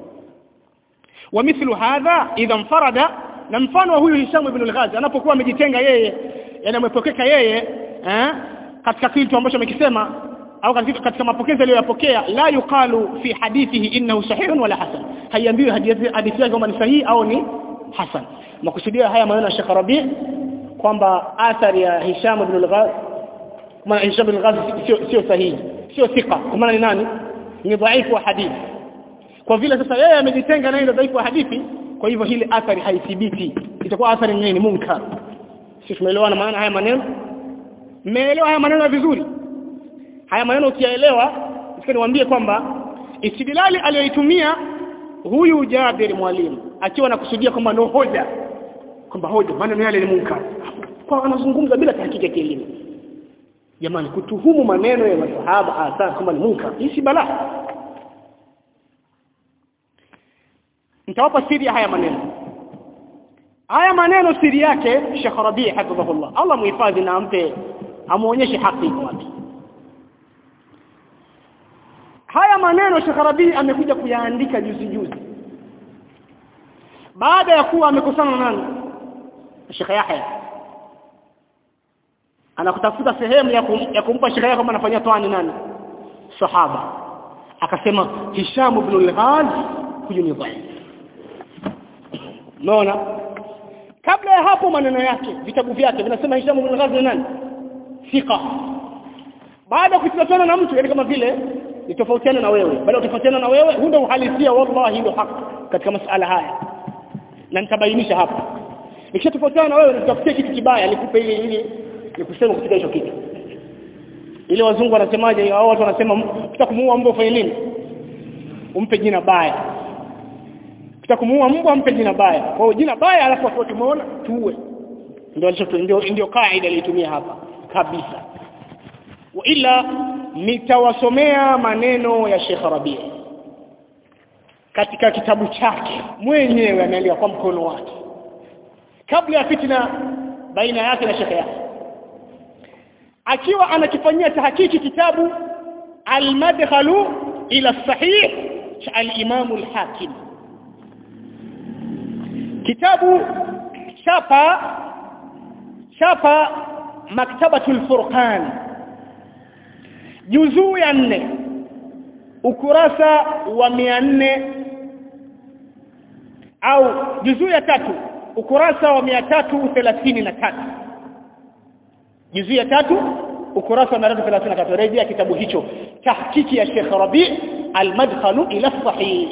ومثل هذا اذا انفرد na mfano wa huyu Hisham ibn al-Ghazi anapokuwa amejitenga yeye yani amepokeka yeye eh katika kitu ambacho amekisema au katika, katika mapokezi aliyoyapokea la yuqalu fi hadithihi innahu sahihun wala hasan haiambiwi hadithi hadithi yake kama ni sahihi au ni hasan makusudio haya maneno ya Sheikh Rabi kwamba athari ya Hisham ibn al-Ghazi maana Hisham ibn al-Ghazi sio sio sahihi sio thika kwa maana ni nani ni dhaifu wa hadithi kwa vile sasa yeye amejitenga na ile dhaifu wa hadithi kwa hivyo hili athari haithibiti itakuwa athari nyingine ni munkar sisi tumeelewana maana haya maneno mmeelewa haya maneno vizuri haya maneno ukiyaelewa sasa niwaambie kwamba istidlali aliyoitumia huyu Jabir mwalimu akiwa anakusudia kwamba no hoja kwamba hoja maneno yale ni munkar kwa anazungumza bila tahakiki ya kielimu jamani kutuhumu maneno ya masahaba hasa kwamba ni munkar hii si balaa nitawapa siri ya haya maneno haya maneno siri yake Sheikh Rabi hafidhahullah Allah muhifadhi na ampe amuonyeshe haki iko wapi haya maneno Sheikh Rabi amekuja kuyaandika juzi juzi baada ya kuwa amekosana na nani Sheikh Yahya anakutafuta sehemu ya, kum, ya kumpa Sheikh Yahya kama anafanyia toani nani sahaba akasema Hisham ibn al-Ghaz huyu ni dhaifu unaona kabla ya hapo maneno yake vitabu vyake vinasema Hisham ibn Ghazi ni nani thika baada ya kutofautiana na mtu yani kama vile nitofautiana na wewe baada ya kutofautiana na wewe huu ndio uhalisia wallahi ndio haki katika masala haya na nitabainisha hapa nikishatofautiana na wewe nitakutia kitu kibaya nikupe ili ili nikusema katika hicho kitu ile wazungu wanasemaje hao watu wanasema ukitaka kumuua mbwa ufanye nini umpe jina baya ukitaka kumuua mbwa umpe jina baya kwa hiyo jina baya alafu watu tumeona tuue ndio alicho ndio ndio kaida ilitumia hapa kabisa wa ila nitawasomea maneno ya Sheikh Rabi katika kitabu chake mwenyewe ameandika kwa mkono wake kabla ya fitna baina yake na Sheikh yake akiwa anakifanyia tahakiki kitabu al-madkhalu ila sahih cha al-imam al-hakim kitabu chapa chapa maktabatul furqan juzuu ya nne ukurasa wa mia nne au juzuu ya tatu ukurasa wa mia tatu thelathini na tatu juzuu ya tatu ukurasa wa mia tatu thelathini na tatu rejea kitabu hicho tahkiki ya Sheikh Rabi al-madkhalu ila sahih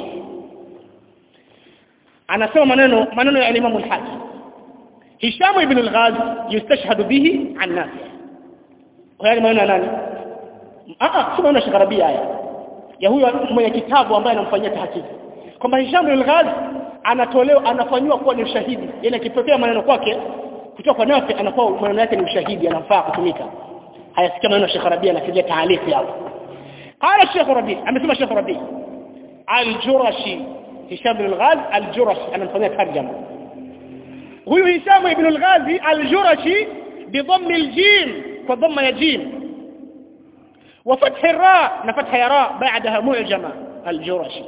anasema maneno maneno ya Imam al-Hakim Hisham ibn al-Ghaz yustashhadu bihi an Nafi haya maneno nani ah si maneno Sheikh Rabi haya ya huyo mwenye kitabu ambaye anamfanyia tahqiq kwamba Hisham ibn al-Ghaz anatolewa anafanywa kuwa ni ushahidi yani akipokea maneno kwake kutoka kwa Nafi anakuwa maneno yake ni ushahidi anafaa kutumika hayasikia maneno Sheikh Rabi anafikia taalifi hapo قال الشيخ ربيع amesema Sheikh Rabi al-Jurashi Hisham ibn al-Ghaz al-Jurashi anamfanyia tarjama huyu Hisham ibn al-Ghazi al-Jurashi بضم الجيم وضم يا جيم وفتح الراء نفتح يا راء بعدها معجمة الجرشي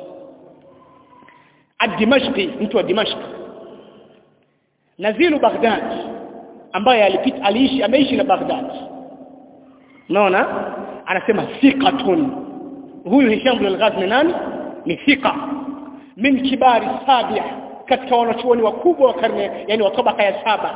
الدمشقي انتوا دمشق نزيل بغداد ambaye alipita aliishi ameishi na Baghdad unaona anasema thiqatun huyu Hisham bin al-Ghazi ni nani ni thiqa min kibari sabia katika wanachuoni wakubwa wa karne yani wa tabaka ya saba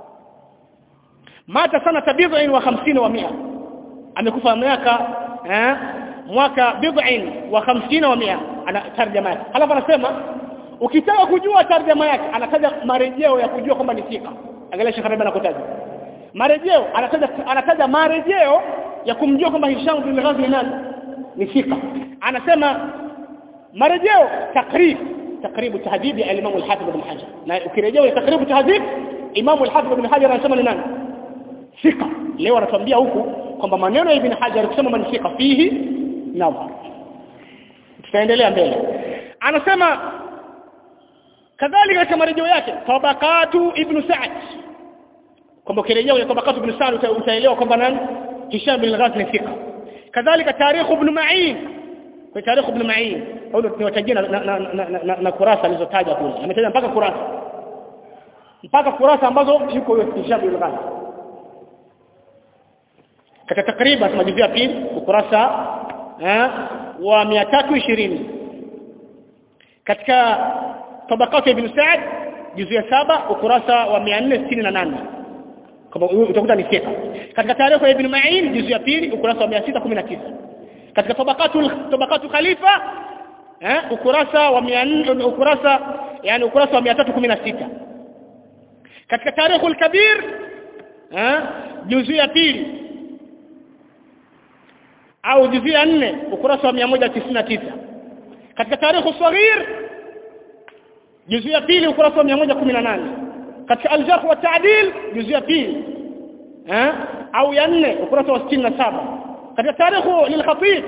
mata sana tabidhin wa 50 wa 100 amekufa miaka eh mwaka bid'in wa 50 wa 100 ana tarjama yake halafu anasema ukitaka kujua tarjama yake anataja marejeo ya kujua kwamba ni thika angalia Sheikh Rabi anakotaja marejeo anataja anataja marejeo ya kumjua kwamba Hisham bin Ghazi ni nani ni thika anasema marejeo takrib takribu tahdhib ya Imam al-Hafiz ibn Hajar na ukirejea takribu tahdhib Imam al-Hafiz ibn Hajar anasema ni nani thika leo anatuambia huku kwamba maneno ya Ibn Hajar kusema manifika fihi nadhar tutaendelea mbele anasema kadhalika katika marejeo yake tabaqatu ibn Sa'd kwamba ukirejea tabaqatu ibn Sa'd utaelewa kwamba nani Hisham bin Ghazi ni thika kadhalika tarikh ibn Ma'in kwa tarikh ibn Ma'in au niwatajia na, na, na, na, na, na kurasa alizotaja kule ametaja mpaka kurasa mpaka kurasa ambazo yuko Hisham bin Ghazi katika takriban majuzia pili ukurasa eh, wa 320 katika tabakati ibn Sa'd juzia saba ukurasa wa 468 kama utakuta ni fika katika tarehe ya ibn Ma'in juzia pili ukurasa wa 619 katika tabakatu tabakatu khalifa eh, ukurasa wa 400 ukurasa yani ukurasa wa 316 katika tarehe al-kabir eh, juzia pili au juzia 4 ukurasa wa 199 katika tarikh saghir juzia pili ukurasa wa 118 katika al-jarh wa ta'dil juzia pili eh au ya 4 ukurasa wa 67 katika tarikh lil-khatib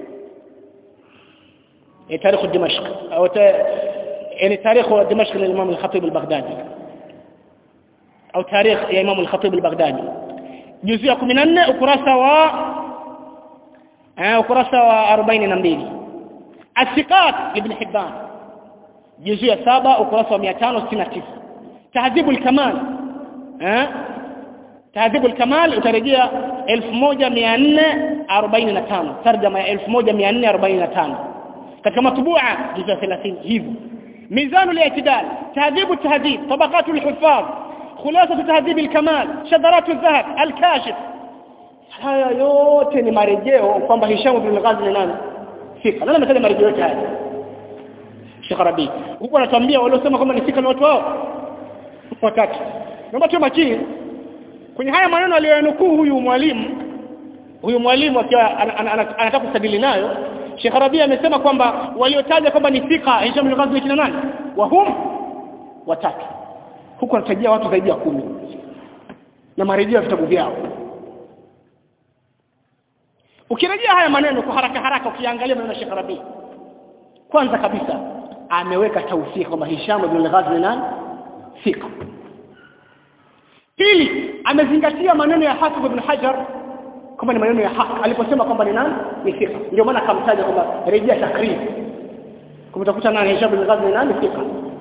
eh tarikh dimashq au يعني تاريخ دمشق للإمام الخطيب البغدادي أو تاريخ يا إمام الخطيب البغدادي جزء 14 ukurasa wa eh ukurasa wa 42 As-Siqat Ibn Hibban juzu ya 7 ukurasa wa 569 Tahdhib al-Kamal eh Tahdhib al-Kamal utarejea 1445 tarjama ya 1445 katika matbua juzu 30 hivyo ميزان الاعتدال تهذيب التهذيب طبقات الحفاظ خلاصة تهذيب الكمال شذرات الذهب الكاشف haya yote ni marejeo kwamba Hisham bin Ghazi ni nani fika nani ametaja marejeo yote haya Sheikh Rabi huko anatuambia waliosema kwamba ni fika ni watu wao watatu naomba tuwe makini kwenye haya maneno aliyonukuu huyu mwalimu huyu mwalimu akiwa anataka kustadili nayo Sheikh Rabi amesema kwamba waliotaja kwamba ni fika Hisham bin Ghazi ni kina nani wahum watatu huko anatajia watu zaidi ya kumi na marejeo ya vitabu vyao ukirejea haya maneno kwa haraka haraka ukiangalia maneno ya Sheikh Rabi kwanza kabisa ameweka tawfik kwamba Hisham ibn al-Ghazi nani fika pili amezingatia maneno ya Hafidh ibn Hajar kwamba ni maneno ya haki aliposema kwamba ni nani ni fika ndio maana akamtaja kwamba rejea takrib kumtafuta nani Hisham ibn al-Ghazi nani fika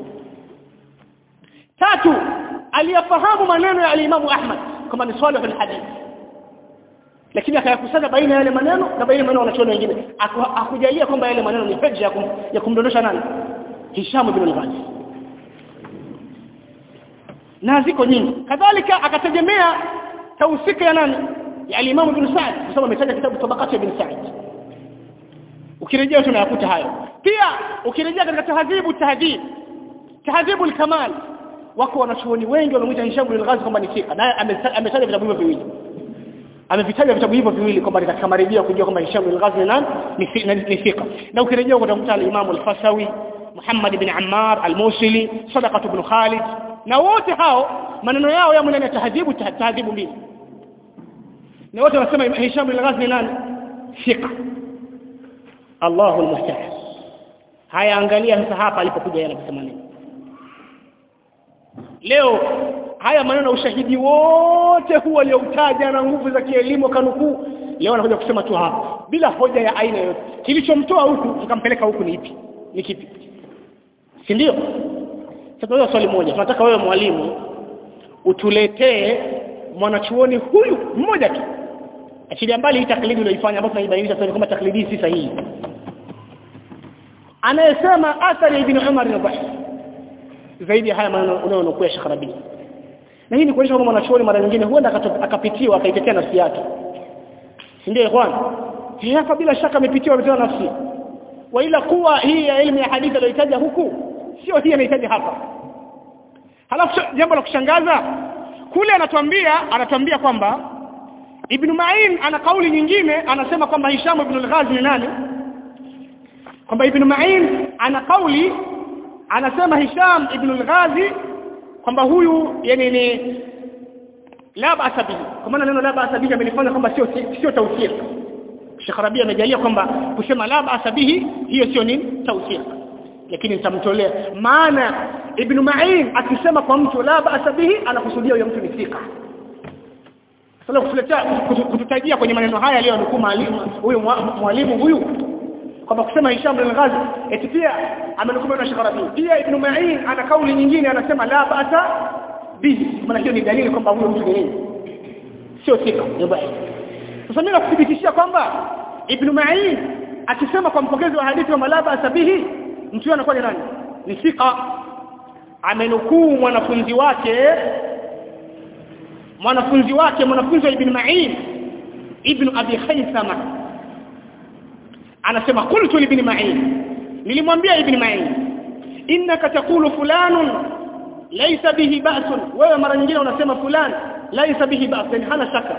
tatu aliyafahamu maneno ya al-Imam Ahmad kwamba ni swali fil hadith lakini akayakusanya baina yale maneno na baina maneno wanachuoni wengine akujalia kwamba yale maneno ni hujja kum, ya kumdondosha nani Hisham ibn al-Ghazi na ziko nyingi kadhalika akategemea tausika ya nani ya al-Imam ibn Sa'd kwa sababu ametaja kitabu tabaqat ibn Sa'd ukirejea tunayakuta hayo pia ukirejea katika tahdhibu tahdhib tahdhibu al-kamal wako wanachuoni wengi wanamuita Hisham ibn al-Ghazi kwamba ni fika naye ametaja vitabu hivyo viwili amevitaja vitabu hivyo viwili kwamba ni katika marejeo kujua kwamba Hisham al-Ghazi ni nani ni fika na ukirejea utakuta al-Imam al-Fasawi Muhammad ibn Ammar al-Musili Sadaqah ibn Khalid na wote hao maneno yao yamo ndani ya tahdhibu tahdhibu mbili na wote wanasema Hisham al-Ghazi ni nani fika Allahu al-musta'an haya angalia sasa hapa alipokuja yeye anasema nini leo haya maneno ushahidi wote huo alioutaja na nguvu za kielimu kanukuu leo anakuja kusema tu hapa bila hoja ya aina yoyote kilichomtoa huku kikampeleka huku ni ipi ni kipi si ndio sasa hiyo swali moja tunataka wewe mwalimu utuletee mwanachuoni huyu mmoja tu achilia mbali hii taklidi uliyoifanya ambayo tunaibainisha sasa kama taklidi si sahihi anayesema athari ibn Umar ni dhaifu zaidi ya haya maneno unayonukua Sheikh Rabi na hii ni kuonyesha kwamba mwanachuoni mara nyingine huenda akapitiwa akaitetea nafsi yake si ndio ikhwan hapa bila shaka amepitiwa kutetea nafsi wa ila kuwa hii ya elimu ya hadithi aliyotaja huku sio hii anahitaji hapa halafu jambo la kushangaza kule anatuambia anatuambia kwamba Ibn Ma'in ana kauli nyingine anasema kwamba Hisham ibn al-Ghazi ni nani kwamba Ibn Ma'in ana kauli anasema Hisham ibn al-Ghazi kwamba huyu yani ni la ba'sa bihi kwa maana neno la ba'sa bihi amenifanya kwamba sio sio tawfir Sheikh Rabi amejalia kwamba kusema la ba'sa bihi hiyo sio nini tawfir lakini nitamtolea maana Ibn Ma'in akisema kwa mtu la ba'sa bihi anakusudia huyo mtu ni thika sasa kutuletea kututajia kwenye maneno haya leo nukuu mwalimu huyu mwalimu huyu kwamba kusema Hisham bin Ghazi eti pia amenukuu na Sheikh Rabi pia Ibn Ma'in ana kauli nyingine anasema la ba'sa bihi maana hiyo ni dalili kwamba huyo mtu ni nini sio thika ni dhaifu sasa mimi nakuthibitishia kwamba Ibn Ma'in akisema kwa mpokezi wa hadithi wa malaba sabihi mtu huyo anakuwa ni nani ni thika amenukuu mwanafunzi wake mwanafunzi wake mwanafunzi wa Ibn Ma'in Ibn Abi Khaythama anasema qultu li Ibn Ma'in nilimwambia Ibn Ma'in innaka taqulu fulanun laysa bihi ba'sun wewe mara nyingine unasema fulani laysa bihi ba'sun hana shaka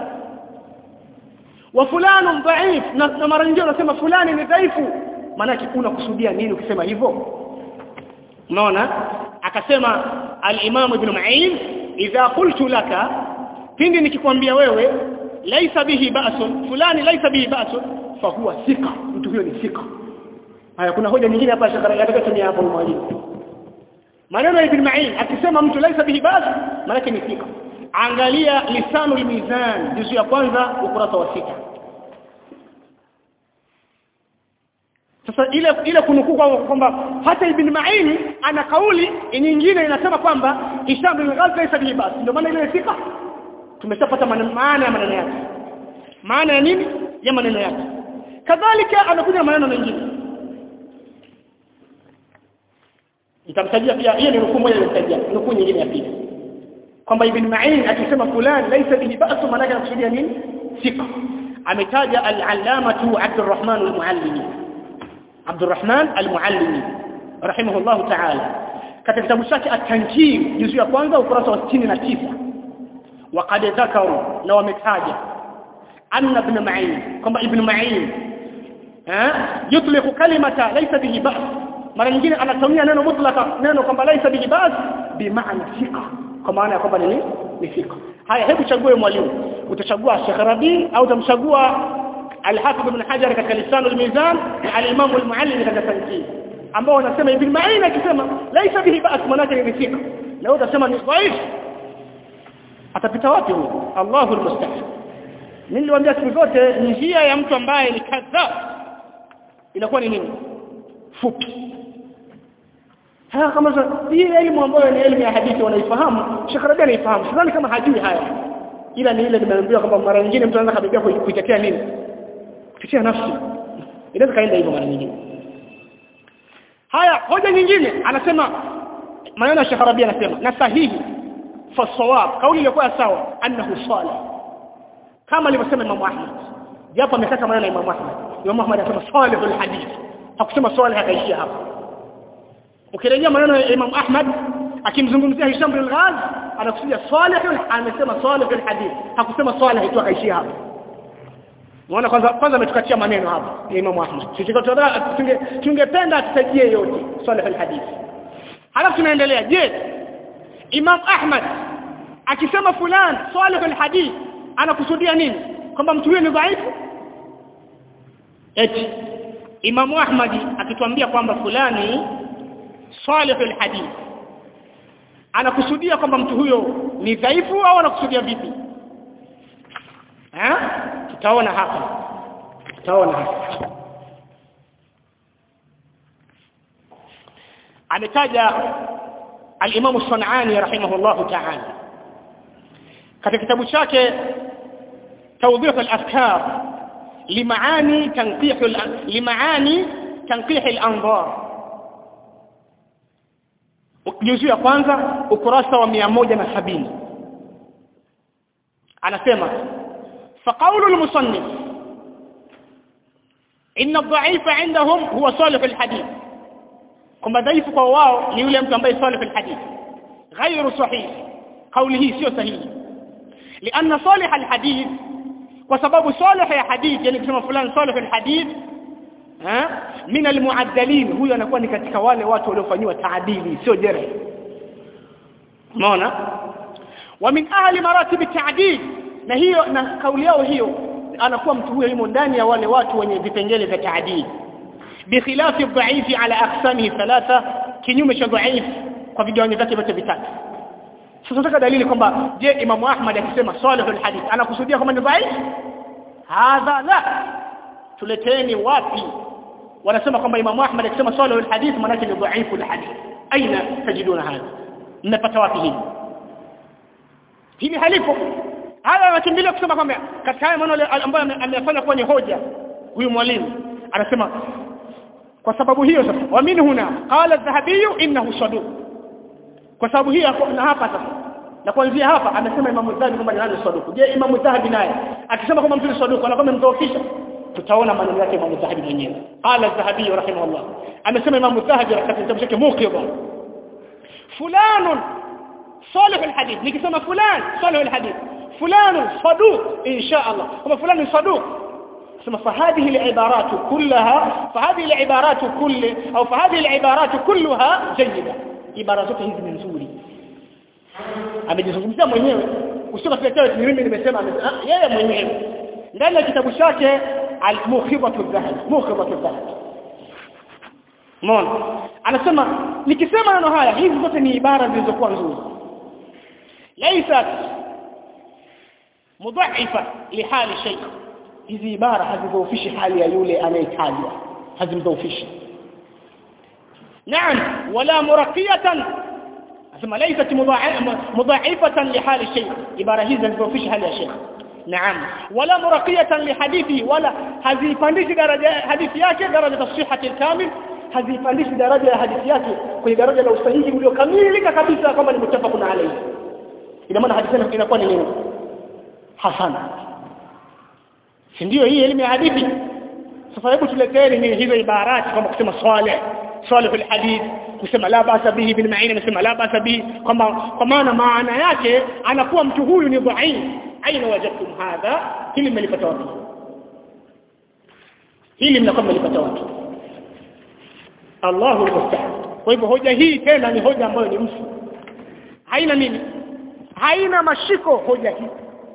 wa fulanu dhaif na mara nyingine unasema fulani ni dhaifu maana unakusudia nini ukisema hivyo unaona akasema al-Imam Ibn Ma'in idha qultu laka pindi nikikwambia wewe laisa bihi ba'sun fulani laisa bihi ba'sun fa huwa thika mtu huyo ni thika haya kuna hoja nyingine hapa shakara yatakayotumia hapo mwalimu maneno ya Ibn Ma'in akisema mtu laisa bihi ba'sun maana ni thika angalia lisanul mizan juzu ya kwanza ukurasa wa sita sasa ile ile kunukuu kwamba hata ibn Ma'in ana kauli nyingine inasema kwamba Hisham bin Ghazi laysa bihi bas ndio maana ile sika tumeshapata maana ya maneno yake maana ya nini ya maneno yake kadhalika anakuja maneno mengine nitamtajia pia hiyo ni nukuu moja nitamtajia nukuu nyingine ya pili kwamba ibn Ma'in akisema fulani laysa bihi ba'su maana yake anakusudia nini thika ametaja al-allamatu Abdurrahman al-Muallimi Abdurrahman al-Muallimi rahimahullah ta'ala katika kitabu chake at-Tanjim juzu ya kwanza ukurasa wa 69 وقد ذكروا لو متاجه أن ابن معين كما ابن معين ها يطلق كلمة ليس به بأس mara nyingine anatumia neno mutlaka neno kwamba laisa bihi bas bi maana thika kwa maana ya kwamba ni ni thika haya hebu chague mwalimu utachagua Sheikh Rabi au utamchagua Al-Hafidh Ibn Hajar katika Lisan al-Mizan na al-Imam al-Muallim katika Tanqid ambao wanasema Ibn Ma'in akisema laisa bihi bas maana yake ni thika na wewe utasema ni dhaif atapita wapi huyo Allahu al-musta'an mimi niliwaambia siku zote njia ya mtu ambaye ni kadhab inakuwa ni nini fupi haya kama hii elimu ambayo ni elimu ya hadithi wanaifahamu Sheikh Rabi anaifahamu sidhani kama hajui haya ila ni ile nimeambiwa kwamba mara nyingine mtu anaweza kabibia kuitetea nini kutetea nafsi inaweza kaenda hivyo mara nyingine haya hoja nyingine anasema maneno ya Sheikh Rabi anasema na sahihi fasawab kauli iliyokuwa sawa annahu salih kama alivyosema Imam Ahmad japo amekata maneno ya Imam Ahmad Imam Ahmad anasema salihul hadith hakusema salih akaishia hapo ukirejea maneno ya Imam Ahmad akimzungumzia Hisham bin Ghaz anakusudia salihul amesema salihul hadith hakusema salih tu akaishia hapo Unaona kwanza kwanza ametukatia maneno hapa ya Imam Ahmad. Tunge tungependa tutajie yote salihul hadith. Halafu tunaendelea. Je, Imam Ahmad akisema fulani salihul hadith anakusudia nini? Kwamba mtu huyo ni dhaifu? Eti Imam Ahmad akituambia kwamba fulani salihul hadith anakusudia kwamba mtu huyo ni dhaifu au anakusudia vipi? Eh? Tutaona hapa. Tutaona hapa. Ametaja al-Imam As-San'ani rahimahullahu ta'ala katika kitabu chake توضيح الافكار لمعاني تنقيح لمعاني تنقيح الانظار juzu ya kwanza ukurasa wa 170 anasema فقول المصنف ان الضعيف عندهم هو صالح الحديث kwamba dhaifu kwa wao ni yule mtu ambaye salih alhadith غير صحيح قوله sio sahihi لان صالح الحديث kwa sababu salih ya hadith yani kusema fulani salih alhadith eh min almuaddalin huyo anakuwa ni katika wale watu waliofanywa taadili sio jere umeona wa min ahli maratib at-ta'dil na hiyo na kauli yao hiyo anakuwa mtu huyo yumo ndani ya wale watu wenye vipengele vya taadili بخلاف الضعيف على اقسامه ثلاثه kinyume cha dhaif kwa vigawanyo vyake vyote vitatu sasa nataka dalili kwamba je Imam Ahmad akisema salihul hadith anakusudia kwamba ni dhaif hadha la tuleteni wapi wanasema kwamba Imam Ahmad akisema salihul hadith maana yake ni dhaiful hadith aina tajiduna hadha mnapata wapi hili hili halipo haya anakimbilia kusema kwamba katika haya maneno ambayo amefanya kuwa ni hoja huyu mwalimu anasema kwa sababu hiyo sasa wa min huna qala adh-dhahabi innahu saduq kwa sababu hiyo na hapa sasa na kuanzia hapa amesema Imam Dhahabi kwamba ni nani saduq je Imam Dhahabi naye akisema kwamba mtu ni saduq anakuwa amemdhoofisha tutaona maneno yake Imam Dhahabi mwenyewe qala adh-dhahabi rahimahullah amesema Imam Dhahabi katika kitabu chake Muqidha fulanun salih al-hadith nikisema fulan salih al-hadith fulanun saduq insha Allah kama fulani saduq ثم فهذه العبارات كلها فهذه العبارات كل أو فهذه العبارات كلها جيدة عبارات hizi ni nzuri amejizungumzia mwenyewe usio katika ni mimi nimesema yeye mwenyewe ndani ya kitabu chake al-mukhibatu dhahab mukhibatu dhahab Umeona? Anasema nikisema neno haya hizi zote ni ibara zilizokuwa nzuri. Laysat mudha'ifa lihali shay. Hizi ibara hazidhoofishi hali ya yule anayetajwa. Hazimdhoofishi. Naam, wala muraqiyatan. Anasema laysat mudha'ifatan lihali shay. Ibara hizi hazidhoofishi hali ya shay. نعم ولا مرقية لحديثه ولا هذه فانديش درجة حديث yake درجة الصحة الكامل hazipandishi daraja ya hadithi yake kwenye daraja la usahihi uliokamilika kabisa kama ni mutafaqun alayhi ina maana hadithi inakuwa ni nini hasana si ndio hii elimu ya hadithi sasa hebu tuleteni ni hizo ibarati kama kusema salih salihul hadith kusema la basa bihi bin ma'in anasema la basa bihi kwamba kwa maana maana yake anakuwa mtu huyu ni dhaif aina wajadtum hadha hili mmelipata wapi hili mnakuwa mmelipata wapi Allahu musta'an kwa hivyo hoja hii tena ni hoja ambayo ni mfu haina nini haina mashiko hoja hii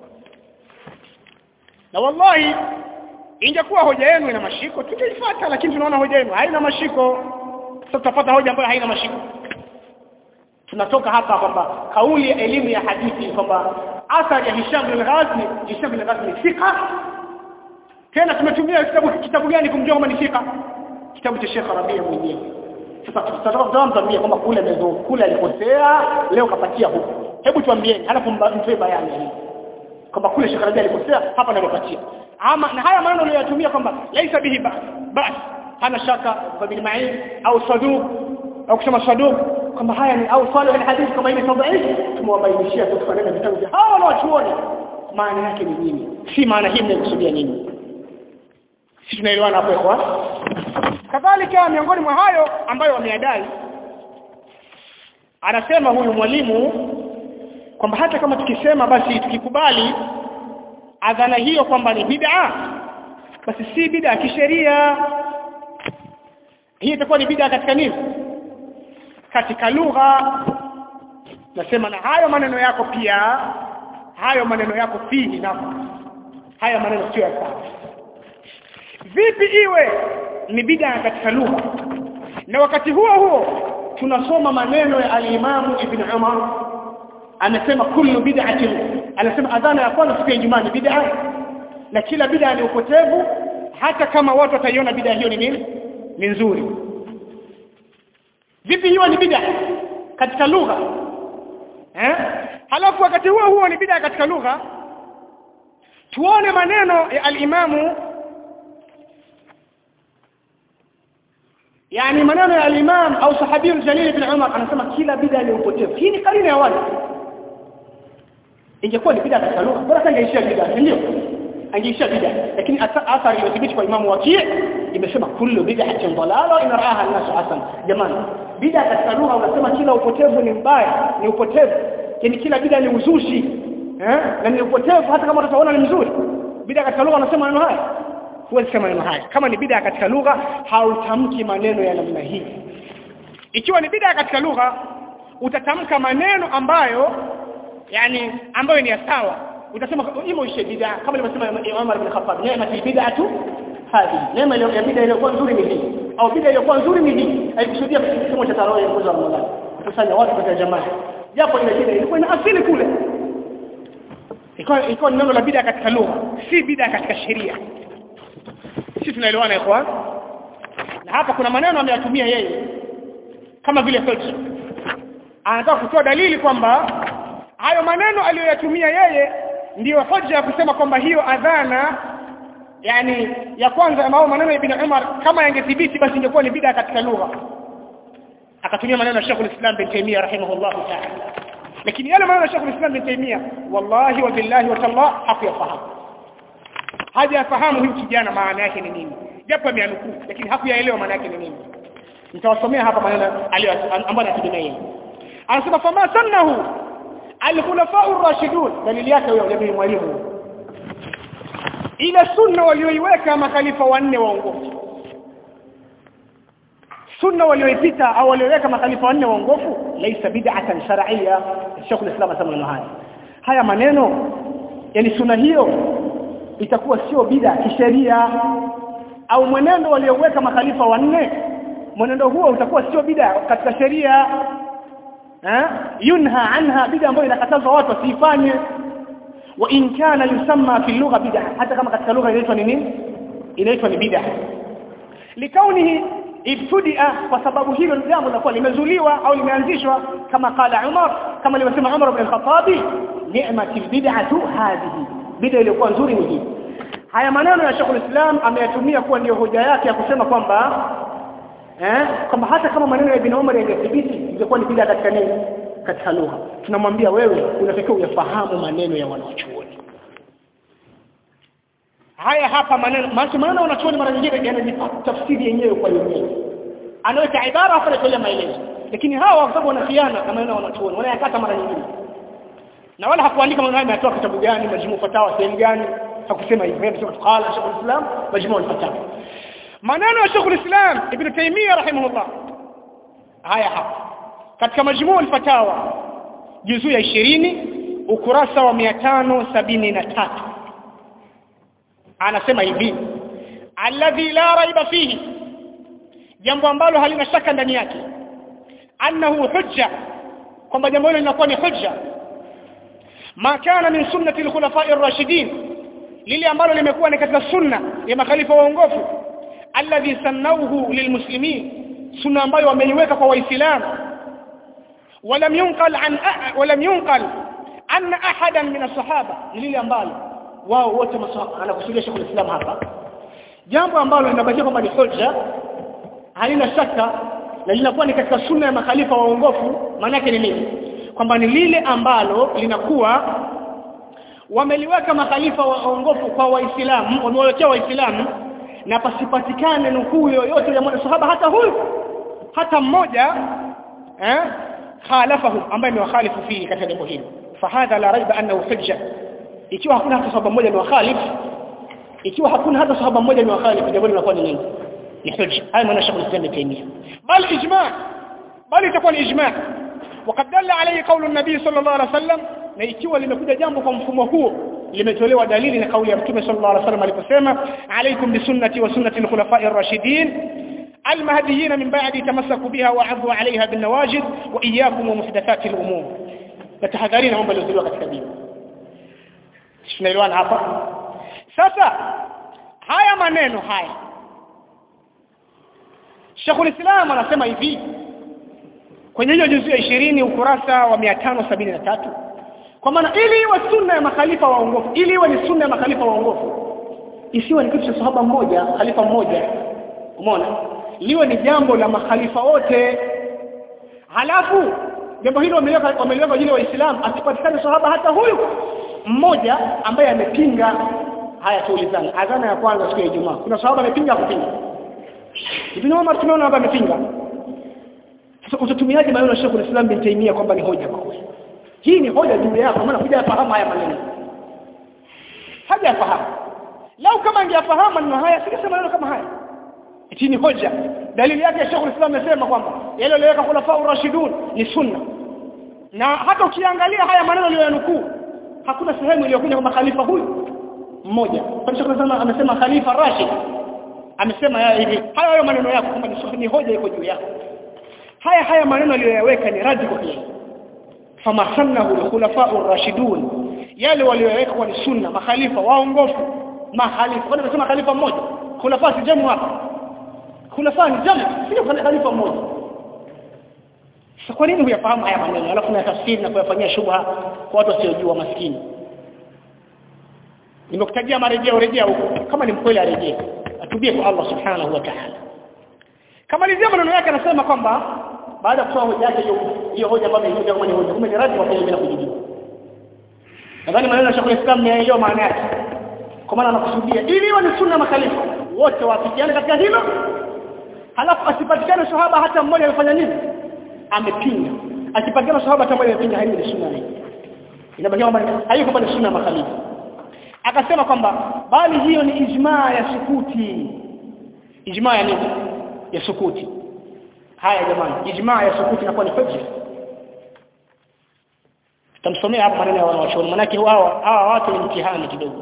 na wallahi ingekuwa hoja yenu ina mashiko tungeifuata lakini tunaona hoja yenu haina mashiko sasa tutapata hoja ambayo haina mashiko tunatoka hapa kwamba kauli ya elimu ya hadithi kwamba athari ya Hisham bin Ghazni Hisham bin Ghazni fika tena tumetumia kitabu kitabu gani kumjua kama ni fika kitabu cha Sheikh Rabia mwenyewe sasa tutataka mtambie kwamba kule mezo kule alikosea leo kapatia huko hebu tuambieni halafu mtoe bayani hii kwamba kule Sheikh Rabia alikosea hapa ndio kapatia ama na haya maneno aliyoyatumia kwamba laisa bihi bas bas hana shaka bil ma'in au saduq au kusema saduq kwamba haya ni au salih alhadith kama ile tadhif tumewabainishia tukifanana vitabu vya hawa na wachuoni maana yake ni nini si maana hii mnakusudia nini si tunaelewana hapo kwa kadhalika miongoni mwa hayo ambayo wameadai anasema huyu mwalimu kwamba hata kama tukisema basi tukikubali adhana hiyo kwamba ni bid'a basi si bid'a kisheria hii itakuwa ni bid'a katika nini katika lugha nasema na hayo maneno yako pia hayo maneno yako fihi na haya maneno sio ya sawa vipi iwe ni bid'a katika lugha na wakati huo huo tunasoma maneno ya al-Imam Ibn Umar anasema kullu bid'atin anasema adhana ya kwanza siku ya Ijumaa ni bid'a na kila bid'a ni upotevu hata kama watu wataiona bid'a hiyo ni nini ni nzuri vipi hiyo ni bid'a katika lugha eh halafu wakati huo huo ni bid'a katika lugha tuone maneno ya al-Imamu yani maneno ya al-Imam au sahabi al-Jalil ibn Umar anasema kila bid'a ni upotevu hii ni karine ya wale ingekuwa ni bid'a katika lugha bora angeishia bid'a ndio angeishia bid'a lakini athari iliyothibiti kwa Imam Waki' imesema kullu bid'atin dalala in ra'aha an-nas hasan jamani bid'a katika lugha unasema kila upotevu ni mbaya ni upotevu yani kila bid'a ni uzushi eh na ni upotevu hata kama utaona ni mzuri bid'a katika lugha unasema maneno haya huwezi sema maneno haya kama ni bid'a katika lugha hautamki maneno ya namna hii ikiwa ni bid'a katika lugha utatamka maneno ambayo yani ambayo ni sawa utasema imo ishe bid'a kama alivyosema Umar ibn Khattab neema bid'atu hadi neema ile ya bid'a iliyokuwa nzuri ni hii au bid'a iliyokuwa nzuri ni hii haikusudia kisomo cha tarawih mwezi wa Ramadhani kusanya watu katika jamaa japo ile bid'a ilikuwa ina asili kule ikawa ikawa neno la bid'a katika lugha si bid'a katika sheria sisi tunaelewana ikhwan na hapa kuna maneno ameyatumia yeye kama vile Felch anataka kutoa dalili kwamba hayo maneno aliyoyatumia yeye ndiyo hoja ya kusema kwamba hiyo adhana yani ya kwanza ambao maneno ya Ibn Umar kama yangethibiti basi ingekuwa ni bid'a katika lugha akatumia maneno ya Sheikh al-Islam bin Taymiyyah rahimahullah ta'ala lakini yale maneno ya Sheikh al-Islam bin Taymiyyah wallahi wa billahi wa tallah hakuyafahamu hajafahamu huyu kijana maana yake ni nini japo ameanukuu lakini hakuyaelewa maana yake ni nini nitawasomea hapa maneno ambayo anategemea yeye anasema fama sannahu al-khulafa ar-rashidun dalili yake huyo jamii mwalimu ile sunna walioiweka makhalifa wanne waongofu sunna walioipita au walioweka makhalifa wanne waongofu laisa bid'atan shar'iyya Sheikh al-Islam asema haya haya maneno yani sunna hiyo itakuwa sio bid'a kisheria au mwenendo walioweka makhalifa wanne mwenendo huo utakuwa sio bid'a katika sheria eh yunha anha bid'a ambayo inakatazwa watu wasifanye wa in kana yusamma fi lugha bid'a hata kama katika lugha inaitwa ni nini inaitwa ni bid'a likaunihi ibtudia kwa sababu hilo jambo linakuwa limezuliwa au limeanzishwa kama qala Umar kama alivyosema Umar ibn al-Khattab ni'matil bid'atu hadhihi bid'a iliyokuwa nzuri ni hii haya maneno ya Sheikh islam ameyatumia kuwa ndio hoja yake ya kusema kwamba eh kwamba hata kama maneno ya Ibn Umar yangethibiti ingekuwa ni bid'a katika nini katika lugha tunamwambia wewe unatakiwa uyafahamu maneno ya wanachuoni haya hapa maneno maana maneno wanachuoni mara nyingine yanajipa tafsiri yenyewe kwa yenyewe anaweka ibara afa anatolea maelezo lakini hawa kwa sababu wana khiana na maneno ya wanachuoni wanayakata mara nyingine na wala hakuandika maneno haya ametoa kitabu gani majmu fatawa sehemu gani hakusema hivyo yeye anasema qala Sheikh al-Islam majmu al-fatawa maneno ya Sheikh al-Islam Ibn Taymiyyah rahimahullah haya hapa katika majmu al-fatawa juzu ya 20 ukurasa wa 573 anasema hivi alladhi la raiba fihi jambo ambalo halina shaka ndani yake annahu hujja kwamba jambo hilo linakuwa ni hujja ma kana min sunnati al-khulafa'i ar-rashidin lile ambalo limekuwa ni katika sunna ya makhalifa waongofu alladhi sannawhu lilmuslimin sunna ambayo wameiweka kwa waislamu ولم ينقل عن أح... ولم ينقل أن أحدا من الصحابة lile ambalo wao wote anakusudia Sheikh Islam hapa jambo ambalo linabakia kwamba ni hoja halina shaka na linakuwa ni katika sunna ya makhalifa waongofu maana yake ni nini kwamba ni lile ambalo linakuwa wameliweka makhalifa waongofu kwa waislamu wamewekea waislamu na pasipatikane nukuu yoyote ya mwanasahaba hata huyu hata mmoja eh khalafahu ambaye ni wakhalifu fihi katika jambo hilo fahadha la raiba annahu hujja ikiwa hakuna hata sahaba mmoja ni wakhalif ikiwa hakuna hata sahaba mmoja ni wakhalif jambo linakuwa ni nini ni hujja haya maana Sheikh Islam Taimia bal ijma' bal itakuwa ni ijma' وقد دل عليه قول النبي صلى الله عليه وسلم na ikiwa limekuja jambo kwa mfumo huo limetolewa dalili na kauli ya Mtume sallallahu alaihi wasallam aliposema alaikum bisunnati wa sunnati al-khulafa'i ar-rashidin المهديين من بعد تمسكوا بها وعضوا عليها بالنواجذ وإياكم ومحدثات الأمور نتحذرين هم بلوزلوا katika dini tunaelewana hapa sasa haya maneno haya Sheikhul Islam anasema hivi kwenye hiyo juzu ya 20 ukurasa wa 573 kwa maana ili iwe sunna ya makhalifa waongofu ili iwe ni sunna ya makhalifa waongofu isiwe ni kitu cha sahaba mmoja khalifa mmoja umeona liwe ni jambo la makhalifa wote halafu jambo hilo wameliweka wameliweka jina waislamu asipatikane sahaba hata huyu mmoja ambaye amepinga haya tuulizana adhana ya kwanza siku ya Ijumaa kuna sahaba amepinga kupinga Ibn Umar tumeona hapa amepinga sasa utatumiaje maneno ya Sheikh al-Islam bin Taymiyyah kwamba ni hoja kwa kweli hii ni hoja juu yako maana kuja fahamu haya maneno hajafahamu lau kama angeyafahamu maneno haya singesema maneno kama haya hii ni hoja dalili yake Sheikh al-Islam amesema kwamba yale aliyoweka khulafa urashidun ni sunna na hata ukiangalia haya maneno aliyoyanukuu hakuna sehemu iliyokuja kwamba khalifa huyu mmoja kwa Sheikh al-Islam amesema khalifa rashid amesema haya hivi haya hayo maneno yako kwamba ni ni hoja iko juu yako haya haya maneno aliyoyaweka ni radi kwa hili fama sannahu al-khulafa ar-rashidun yale waliyoweka kwa ni sunna makhalifa waongofu mahalifa kwani amesema khalifa mmoja khulafa si jamu hapa khulafa ni jamu sio khalifa mmoja sasa kwa nini huyafahamu haya maneno alafu na tafsiri na kuyafanyia shubha kwa watu wasiojua maskini nimekutajia marejeo rejea huko kama ni mkweli arejee atubie kwa Allah subhanahu wa ta'ala kama lizia maneno yake anasema kwamba baada ya kutoa hoja yake hiyo hiyo hoja ambayo imekuja kama ni hoja kumbe ni radi kwa kile bila kujibu nadhani maneno ya Sheikh Islam ni hiyo maana yake kwa maana anakusudia ili iwe ni sunna makhalifa wote wafikiane katika hilo halafu asipatikane sahaba hata mmoja amefanya nini amepinga akipatikana sahaba hata mmoja amepinga hiyo ni sunna hii inabaki kwamba haiko kwamba ni sunna makhalifa akasema kwamba bali hiyo ni ijmaa ya sukuti ijmaa ya nini ya sukuti haya jamani ijmaa ya sukuti inakuwa ni hujja tutamsomea hapa maneno ya wanawachuoni manake hawa hawa watu ni mtihani kidogo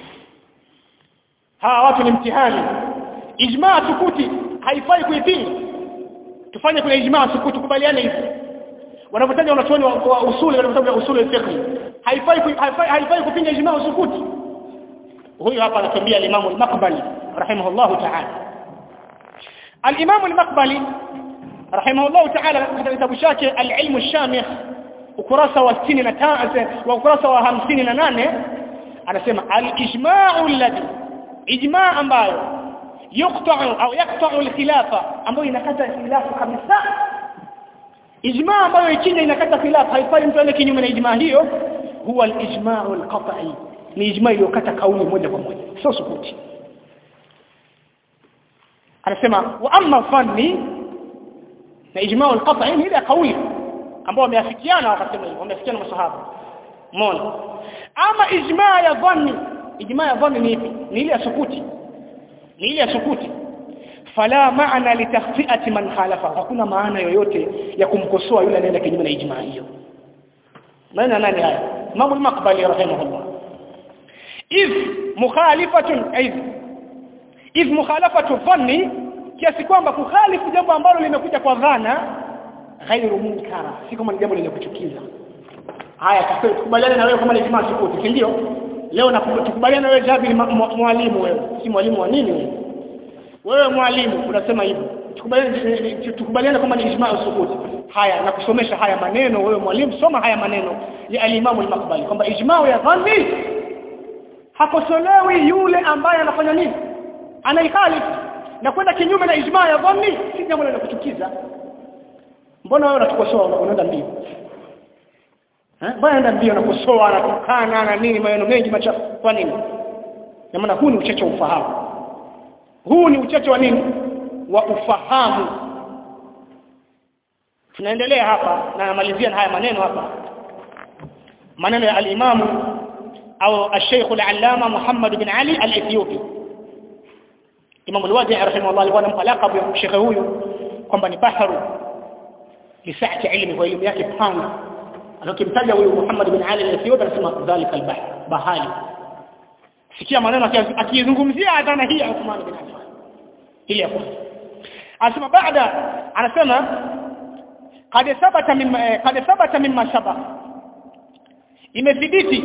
hawa watu ni mtihani ijmaa sukuti haifai kuipinga tufanye kuna ijmaa sukuti kubaliane hivi wanapotaja wanachuoni wa, wa usuli wanapotaja usuli fiqh haifai haifai, haifai kupinga ijmaa sukuti huyu hapa anatambia al-Imam al-Maqbali rahimahullah ta'ala al-Imam al-Maqbali rahimahullah ta'ala katika kitabu chake al-Ilm al-Shamikh ukurasa wa 65 wa ukurasa wa 58 anasema al-ijma'u alladhi ijma' ambayo yuqta'u au yaqta'u al-khilafa ambayo inakata khilafu kabisa ijma ambayo ikija inakata khilafu haifai mtu aende kinyume na ijma hiyo huwa al-ijma'u al-qat'i ni ijma iliyokata kauli moja kwa moja sio sukuti anasema wa amma fanni na ijma'u al-qat'i ni ile kauli ambao wameafikiana wakasema hivyo wameafikiana masahaba umeona ama ijma ya dhanni ijma ya dhanni ni ipi ni ile ya sukuti ni ile ya sukuti fala maana litakhfiati man khalafa hakuna maana yoyote ya kumkosoa yule anaenda kinyume na ijma hiyo maana nani haya Imam al-Maqbali rahimahullah if mukhalifatun aiz if mukhalafatu dhanni kiasi kwamba kukhalifu jambo ambalo limekuja kwa dhana ghairu munkara si kama ni jambo lenye kuchukiza haya tukubaliane na wewe kama ni ijma sukuti si ndio leo na tukubaliane na wewe Jabir mwalimu wewe si mwalimu wa nini wewe wewe mwalimu unasema hivyo tukubaliane tukubaliane kama ni ijma sukuti haya na kusomesha haya maneno wewe mwalimu soma haya maneno ya al-Imam al-Maqbali kwamba ijma ya dhanni hakosolewi yule ambaye anafanya nini anaikhalif na kwenda kinyume na ijma ya dhanni si jambo la kuchukiza mbona wewe unatukosoa unaenda mbio eh mbona unaenda mbio unakosoa anatukana na nini maneno mengi machafu kwa nini na maana huu ni uchache wa ufahamu huu ni uchache wa nini wa ufahamu tunaendelea hapa na namalizia na haya maneno hapa maneno ya al-Imam au al-Sheikh al-Allama Muhammad bin Ali al-Ethiopi Imam al-Wadi rahimahullah alikuwa anampa laqab ya Sheikh huyu kwamba ni baharu lisaati ilmi kwa elimu yake pana alokimtaja huyu Muhammad bin Ali al-Ethiopi anasema dhalika al-bahr bahali sikia maneno akizungumzia adhana hii ya Uthman bin Affan ili ya kwanza anasema baada anasema قد ثبت مما قد ثبت مما سبق imethibiti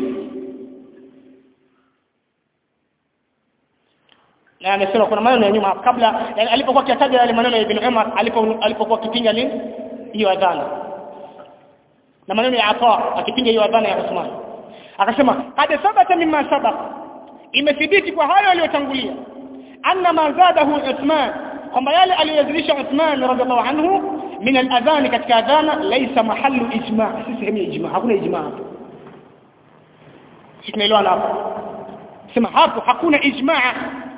na amesema kuna maneno ya nyuma kabla yani alipokuwa akitaja yale maneno ya Ibn Umar alipokuwa akipinga nini hiyo adhana na maneno ya Ata akipinga hiyo adhana ya Uthman akasema qad thabata mimma sabaq imethibiti kwa hayo aliyotangulia anna ma zadahu Uthman kwamba yale aliyozidisha Uthman radhiallahu anhu min al-adhan katika adhana laysa mahallu ijma' si sehemu ya ijma' hakuna ijma' hapo tunaelewana hapo sema hapo hakuna ijma'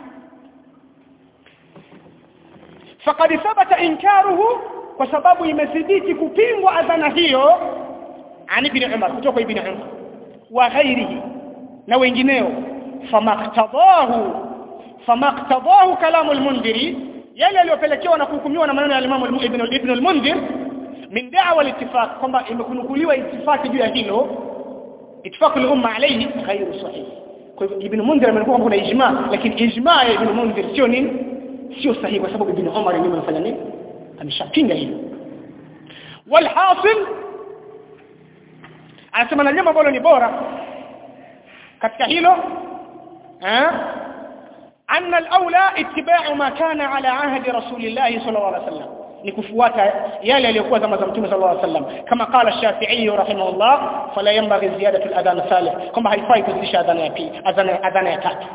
faqad thabata inkaruhu kwa sababu imethibiti kupingwa adhana hiyo ani ibn Umar kutoka ibn Umar wa ghairihi na wengineo famaktadahu famaktadahu kalamu al-mundhiri yale yaliyopelekewa na kuhukumiwa na maneno ya Imam Ibn Ibn al-Mundhir min da'wa al-ittifaq kwamba imekunukuliwa ittifaki juu ya hilo ittifaq al-umma alayhi ghairu sahih kwa hivyo Ibn Mundhir amekuwa kuna ijma lakini ijma ya Ibn Mundhir sio nini sio sahihi kwa sababu Ibn Umar yeye amefanya nini ameshapinga hilo walhasil anasema na jambo ambalo ni bora katika hilo eh أن الأولى اتباع ما كان على عهد رسول الله صلى الله عليه وسلم نكفواتا يالي ليكون زما زمتم صلى الله عليه وسلم كما قال الشافعي رحمه الله فلا ينبغي زيادة الأذان الثالث كما هيفai kuzidisha adhana ya pili adhana adhana ya tatu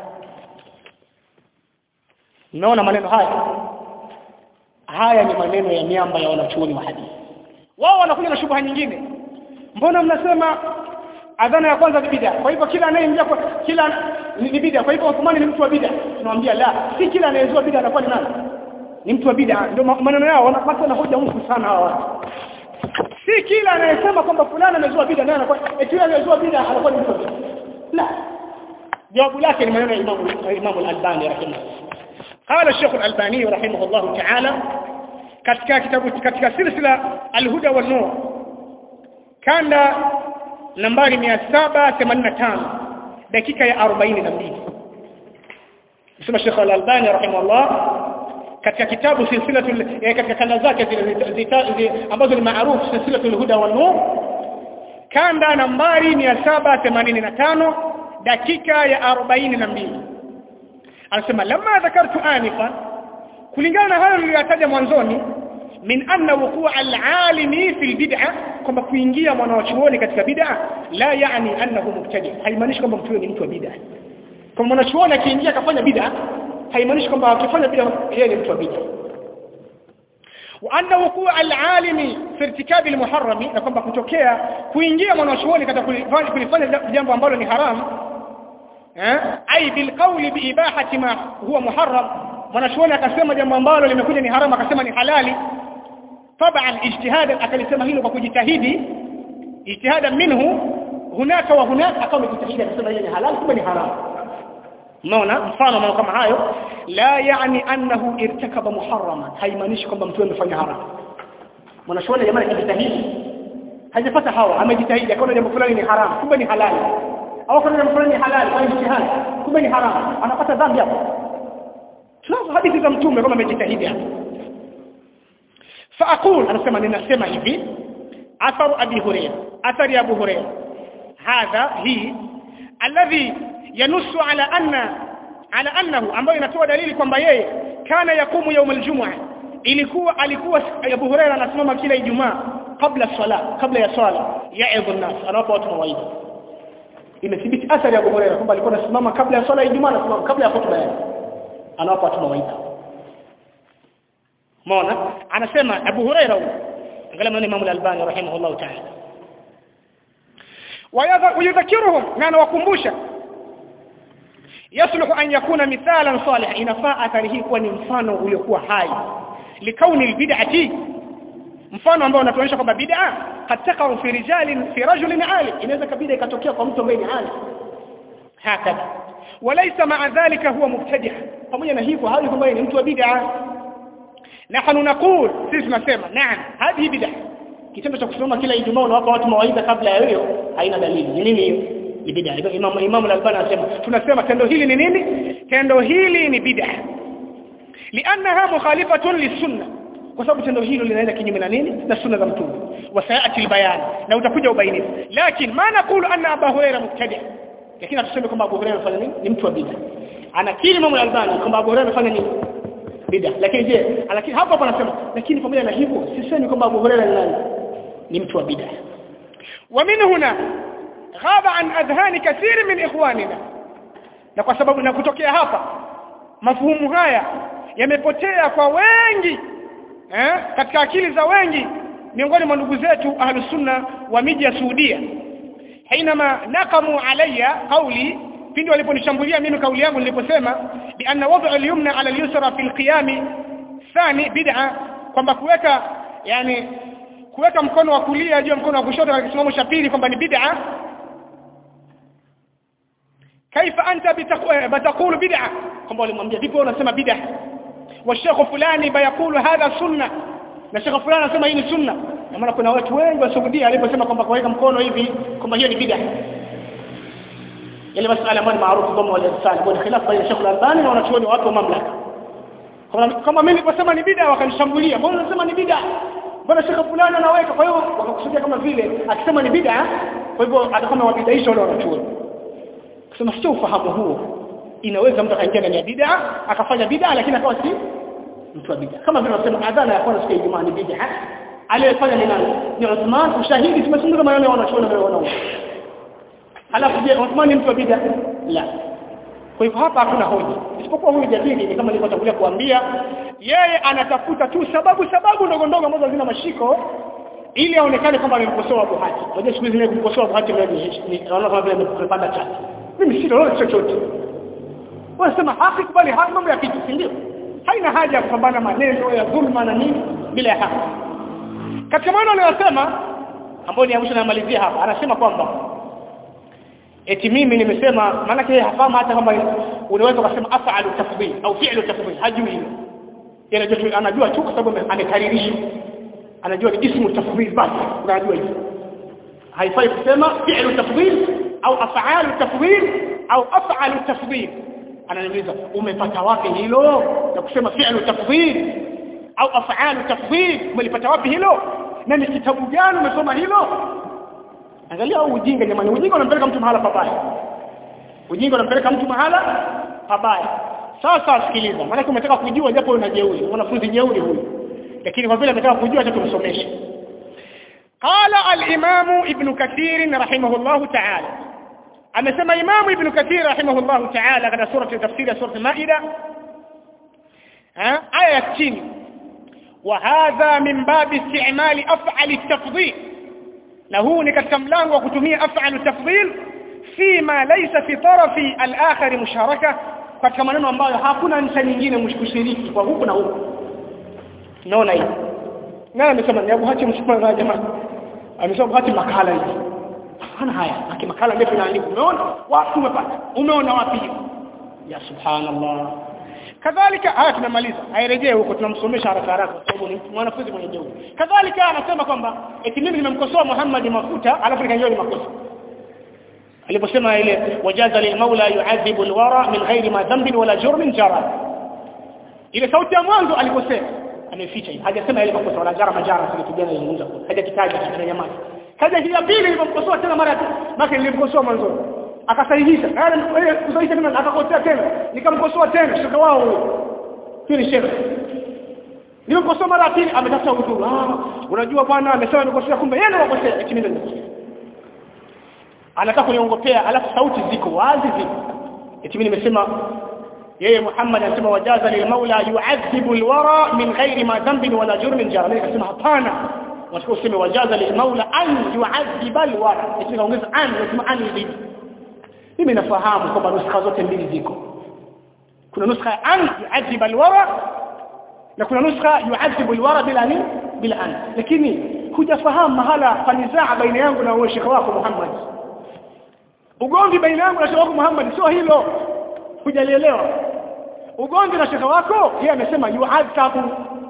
Umeona maneno haya haya ni maneno ya miamba ya wanachuoni wa hadithi wao wanakuja na shubha nyingine mbona mnasema adhana ya kwanza ni bid'a kwa hivyo kila anayeingia kwa kila ni bid'a kwa hivyo Uthmani ni mtu wa bid'a tunamwambia la si kila anayezua bid'a anakuwa ni nani ni mtu wa bid'a ndio maneno yao wanapata na hoja ngumu sana hawa watu si kila anayesema kwamba fulani amezua bid'a naye anakuwa eti yule anayezua bid'a anakuwa ni mtu wa bid'a la jawabu lake ni maneno ya Imam Imam Al-Albani rahimahullah قال الشيخ الألباني رحمه الله تعالى katika kitabu katika silsila Al-Huda wal Nur kanda nambari 785 dakika ya 42 Sema Sheikh Al-Albani rahimahullah katika kitabu silsilatul katika kanda zake zile ambazo ni maarufu silsilatul huda wan nur kanda nambari 785 dakika ya 42 anasema lamma dhakartu anifa kulingana na hayo niliyotaja mwanzoni min anna wuqua al-alimi fi al-bid'a kwamba kuingia mwanachuoni katika bid'a la yani annahu mubtadi haimaanishi kwamba mtu ni mtu wa bid'a kwa mwanachuoni akiingia akafanya bid'a haimaanishi kwamba akifanya bid'a yeye ni mtu wa bid'a وأن وقوع العالم في ارتكاب المحرم na kwamba kutokea kuingia mwanachuoni katika kulifanya jambo ambalo ni haram eh ai bil qawli bi ibahati ma huwa muharram mwanachuoni akasema jambo ambalo limekuja ni haram akasema ni halali طبعا اجتهادا akalisema hilo kwa kujitahidi ijtihadan minhu hunaka wa hunaka akawa amejitahidi akasema hili ni halali kumbe ni haram unaona mfano mambo kama hayo la yani annahu irtakaba muharraman haimaanishi kwamba mtu amefanya haram mwanachuoni jamani akijitahidi hajapata hawa amejitahidi akaona jambo fulani ni haram kumbe ni halali au akaona jambo fulani ni halali kwa ijtihad kumbe ni haram anapata dhambi hapo tunazo hadithi za mtume kama amejitahidi hapo فاقول anasema ninasema hivi atharu abi hurayra athari abu hurayra hadha hi alladhi yanussu ala anna ala annahu ambayo inatoa dalili kwamba yeye kana yakumu يوم الجمعه ilikuwa alikuwa Abu Huraira anasimama kila Ijumaa kabla sala kabla ya swala yaidhu nas anawapa watu mawaidha imethibiti athari ya Abu Huraira kwamba alikuwa anasimama kabla ya swala ya Ijumaa anasimama kabla ya khutba yake anawapa watu mawaidha Umeona? Anasema Abu Huraira angalia maneno Imam Al-Albani rahimahullah ta'ala. Wayadhakiruhum na anawakumbusha yasluhu an yakuna mithalan salih inafaa athari hii kuwa ni mfano uliokuwa hai likauni albid'ati mfano ambao unatuonyesha kwamba bid'a kataka fi rijalin fi rajulin ali inaweza kabida ikatokea kwa mtu ambaye ni ali hakadha walaysa ma'a dhalika huwa mubtadi' pamoja na hivyo hali kwamba ni mtu wa bid'a nahnu naqul sisi tunasema naam hadi bid'a kitendo cha kusimama kila ijumaa unawapa watu mawaidha kabla ya hiyo haina dalili ni nini hiyo ni bid'a imam imam al-albani anasema tunasema tendo hili ni nini tendo hili ni bid'a liannaha mukhalifatun lisunna kwa sababu tendo hilo linaenda kinyume na nini na sunna za mtume wasayati albayan na utakuja ubainifu lakini ma naqulu anna abu huraira mubtadi lakini hatuseme kwamba abu huraira anafanya nini ni mtu wa bid'a anakiri imam al-albani kwamba abu huraira anafanya nini bid'a lakini je lakini hapo hapo anasema lakini pamoja na hivyo sisemi kwamba abu huraira ni nani ni mtu wa bid'a wa min huna ghaba an adhhani kathir min ikhwanina na kwa sababu na kutokea hapa mafuhumu haya yamepotea kwa wengi eh katika akili za wengi miongoni mwa ndugu zetu ahlus sunna wa miji ya Saudia hainama naqamu alayya qawli pindi waliponishambulia mimi kauli yangu niliposema bi anna wad'u al-yumna ala al-yusra fi al-qiyam thani bid'a kwamba kuweka yani kuweka mkono wa kulia juu ya mkono wa kushoto katika kisimamo cha pili kwamba ni bid'a kaifa anta bitaqulu bid'a kwamba walimwambia vipi wewe unasema bid'a wa shekhu fulani bayakulu hadha sunna na shekhu fulani anasema hii ni sunna na maana kuna watu wengi wa Saudia aliposema kwamba kuweka mkono hivi kwamba hiyo ni bid'a ile masuala ambayo ni maarufu kama wale sana kwa khilafu baina shekhu al-Albani na wanachuoni watu wa mamlaka kama mimi niliposema ni bid'a wakanishambulia mbona unasema ni bid'a mbona shekhu fulani anaweka kwa hiyo wakakusudia kama vile akisema ni bid'a kwa hivyo atakuwa wabidaisha wale wanachuoni kusema sio ufahamu huo inaweza mtu akaingia ndani ya bid'a akafanya bid'a lakini akawa si mtu wa bid'a kama vile tunasema adhana ya kwanza siku ya Ijumaa ni bid'a aliyefanya ni nani ni Uthman ushahidi tumezungumza maneno ya wanachuoni na wanaona halafu je Uthman ni mtu wa bid'a la kwa hivyo hapa hakuna hoja isipokuwa huyu jadili ni kama nilivyotangulia kuambia yeye anatafuta tu sababu sababu ndogo ndogo ambazo zina mashiko ili aonekane kwamba amemkosoa Abu Hatim unajua siku hizi kumkosoa Abu Hatim ni naona kama vile amepanda chati mimi si lolote chochote wanasema haki kubali haki mambo ya kitu si ndio haina haja ya kupambana maneno ya dhulma na nini bila ya haki katika maneno aliyosema ambayo ni mwisho namalizia hapa anasema kwamba eti mimi nimesema maana yake hafahamu hata kama unaweza kusema af'alu tafdhil au fi'lu tafdhil hajui hilo anajua anajua tu kwa sababu amekaririsha anajua ni ismu tafdhil basi unajua hivyo haifai kusema fi'lu tafdhil au af'alu tafdhil au af'alu tafdhil ananiuliza umepata wapi hilo na kusema fi'lu tafdhil au af'alu tafdhil umelipata wapi hilo na ni kitabu gani umesoma hilo angalia ujinga jamani ujinga unampeleka mtu mahala pabaya ujinga unampeleka mtu mahala pabaya sasa sikiliza maana umetaka kujua japo una jeuri mwanafunzi jeuri huyu lakini kwa vile ametaka kujua acha tumsomeshe قال الامام ابن كثير رحمه الله تعالى amesema imamu ibn kathir rahimahullahu ta'ala katika sura tafsiri ya sura maida ha aya ya chini wa hadha min babi istimali af'ali at-tafdhil na huu ni katika mlango wa kutumia af'alu tafdhil fima laysa fi tarafi al-akhar musharaka katika maneno ambayo hakuna ncha nyingine mshiriki kwa huku na huku naona hivi nani amesema ni Abu Hatim mshukuru jamani amesema hati makala hivi hana haya aki makala ndefu inaandika umeona wapi umepata umeona wapi ya subhanallah kadhalika haya tunamaliza airejee huko tunamsomesha haraka haraka kwa sababu ni mwanafunzi mwenye jeuri kadhalika anasema kwamba eti mimi nimemkosoa Muhammad mafuta alafu nikanyoa ni makosa aliposema ile wajaza lilmaula yu'adhibu alwara min ghairi ma dhanbin wala jurmin jara ile sauti ya mwanzo alikosea ameficha hiyo hajasema ile makosa wala jara majara kile kijana alizungumza hajakitaja kitu nyamaza kaja hii ya pili nilimkosoa tena mara tu maka nilimkosoa mwanzo akasahihisha yale kusahihisha tena akakosea tena nikamkosoa tena shaka wao huyo ni shekhe nilimkosoa mara ya pili ametafuta udhuru ah unajua bwana amesema nimekosea kumbe yeye ndiye amekosea eti mimi nimekosea anataka kuniongopea alafu sauti ziko wazi ziko eti mimi nimesema yeye Muhammad anasema wajaza lil maula yu'adhibu alwara min ghairi ma dhanbin wala jurmin jara mimi nikasema hapana watakuwa useme wajaza lil maula an yu'adhiba alwara eti kaongeza an lazima an zidi mimi nafahamu kwamba nuskha zote mbili ziko kuna nuskha an yu'adhiba alwara na kuna nuskha yu'adhibu alwara bila ni bila an lakini hujafahamu mahala fanizaa baina yangu na wewe shekhi wako Muhammad ugomvi baina yangu na shekhi wako Muhammad sio hilo hujalielewa ugomvi na shekhe wako yeye amesema yu'adhabu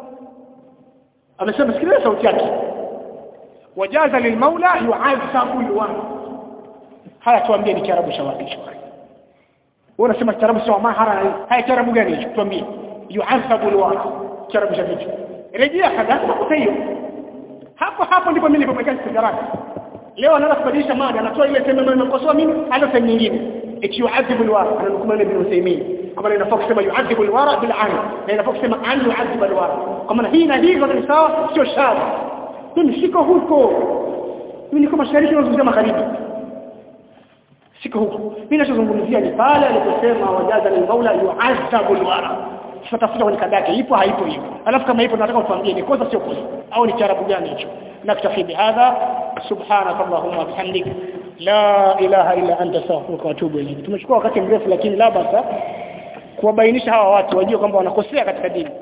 amesema sikiliza sauti yake wajaza lilmaula yu'adhabu alwan haya tuambie ni kiarabu cha wapi wewe unasema kiarabu sawa mahara haya kiarabu gani hicho tuambie yu'adhabu alwan kiarabu cha vipi rejea kadhaa kwa hiyo hapo hapo ndipo mimi nilipomeka sigaraka leo anaanza kubadilisha mada anatoa ile sema mimi nimekosoa mimi hata sehemu nyingine eti yu'adhibu alwara anamkuma ibn Uthaymeen kama inafaa kusema yu'adhibu alwara bil an na inafaa kusema an yu'adhibu alwara kwa maana hii na hii zote ni sawa sio shari mimi siko huko mimi niko mashariki na magharibi siko huko mimi ninachozungumzia ni pale aliposema wajaza ni maula yu'adhibu alwara tutafuta kwenye kada yake ipo haipo hiyo alafu kama ipo nataka utuambie ni kosa sio kosa au ni charabu gani hicho naktafi bihadha subhanaka allahumma bihamdik la ilaha illa anta astaghfiruka wa atubu ilayk tumechukua wakati mrefu lakini la basa kuwabainisha hawa watu wajue kwamba wanakosea katika dini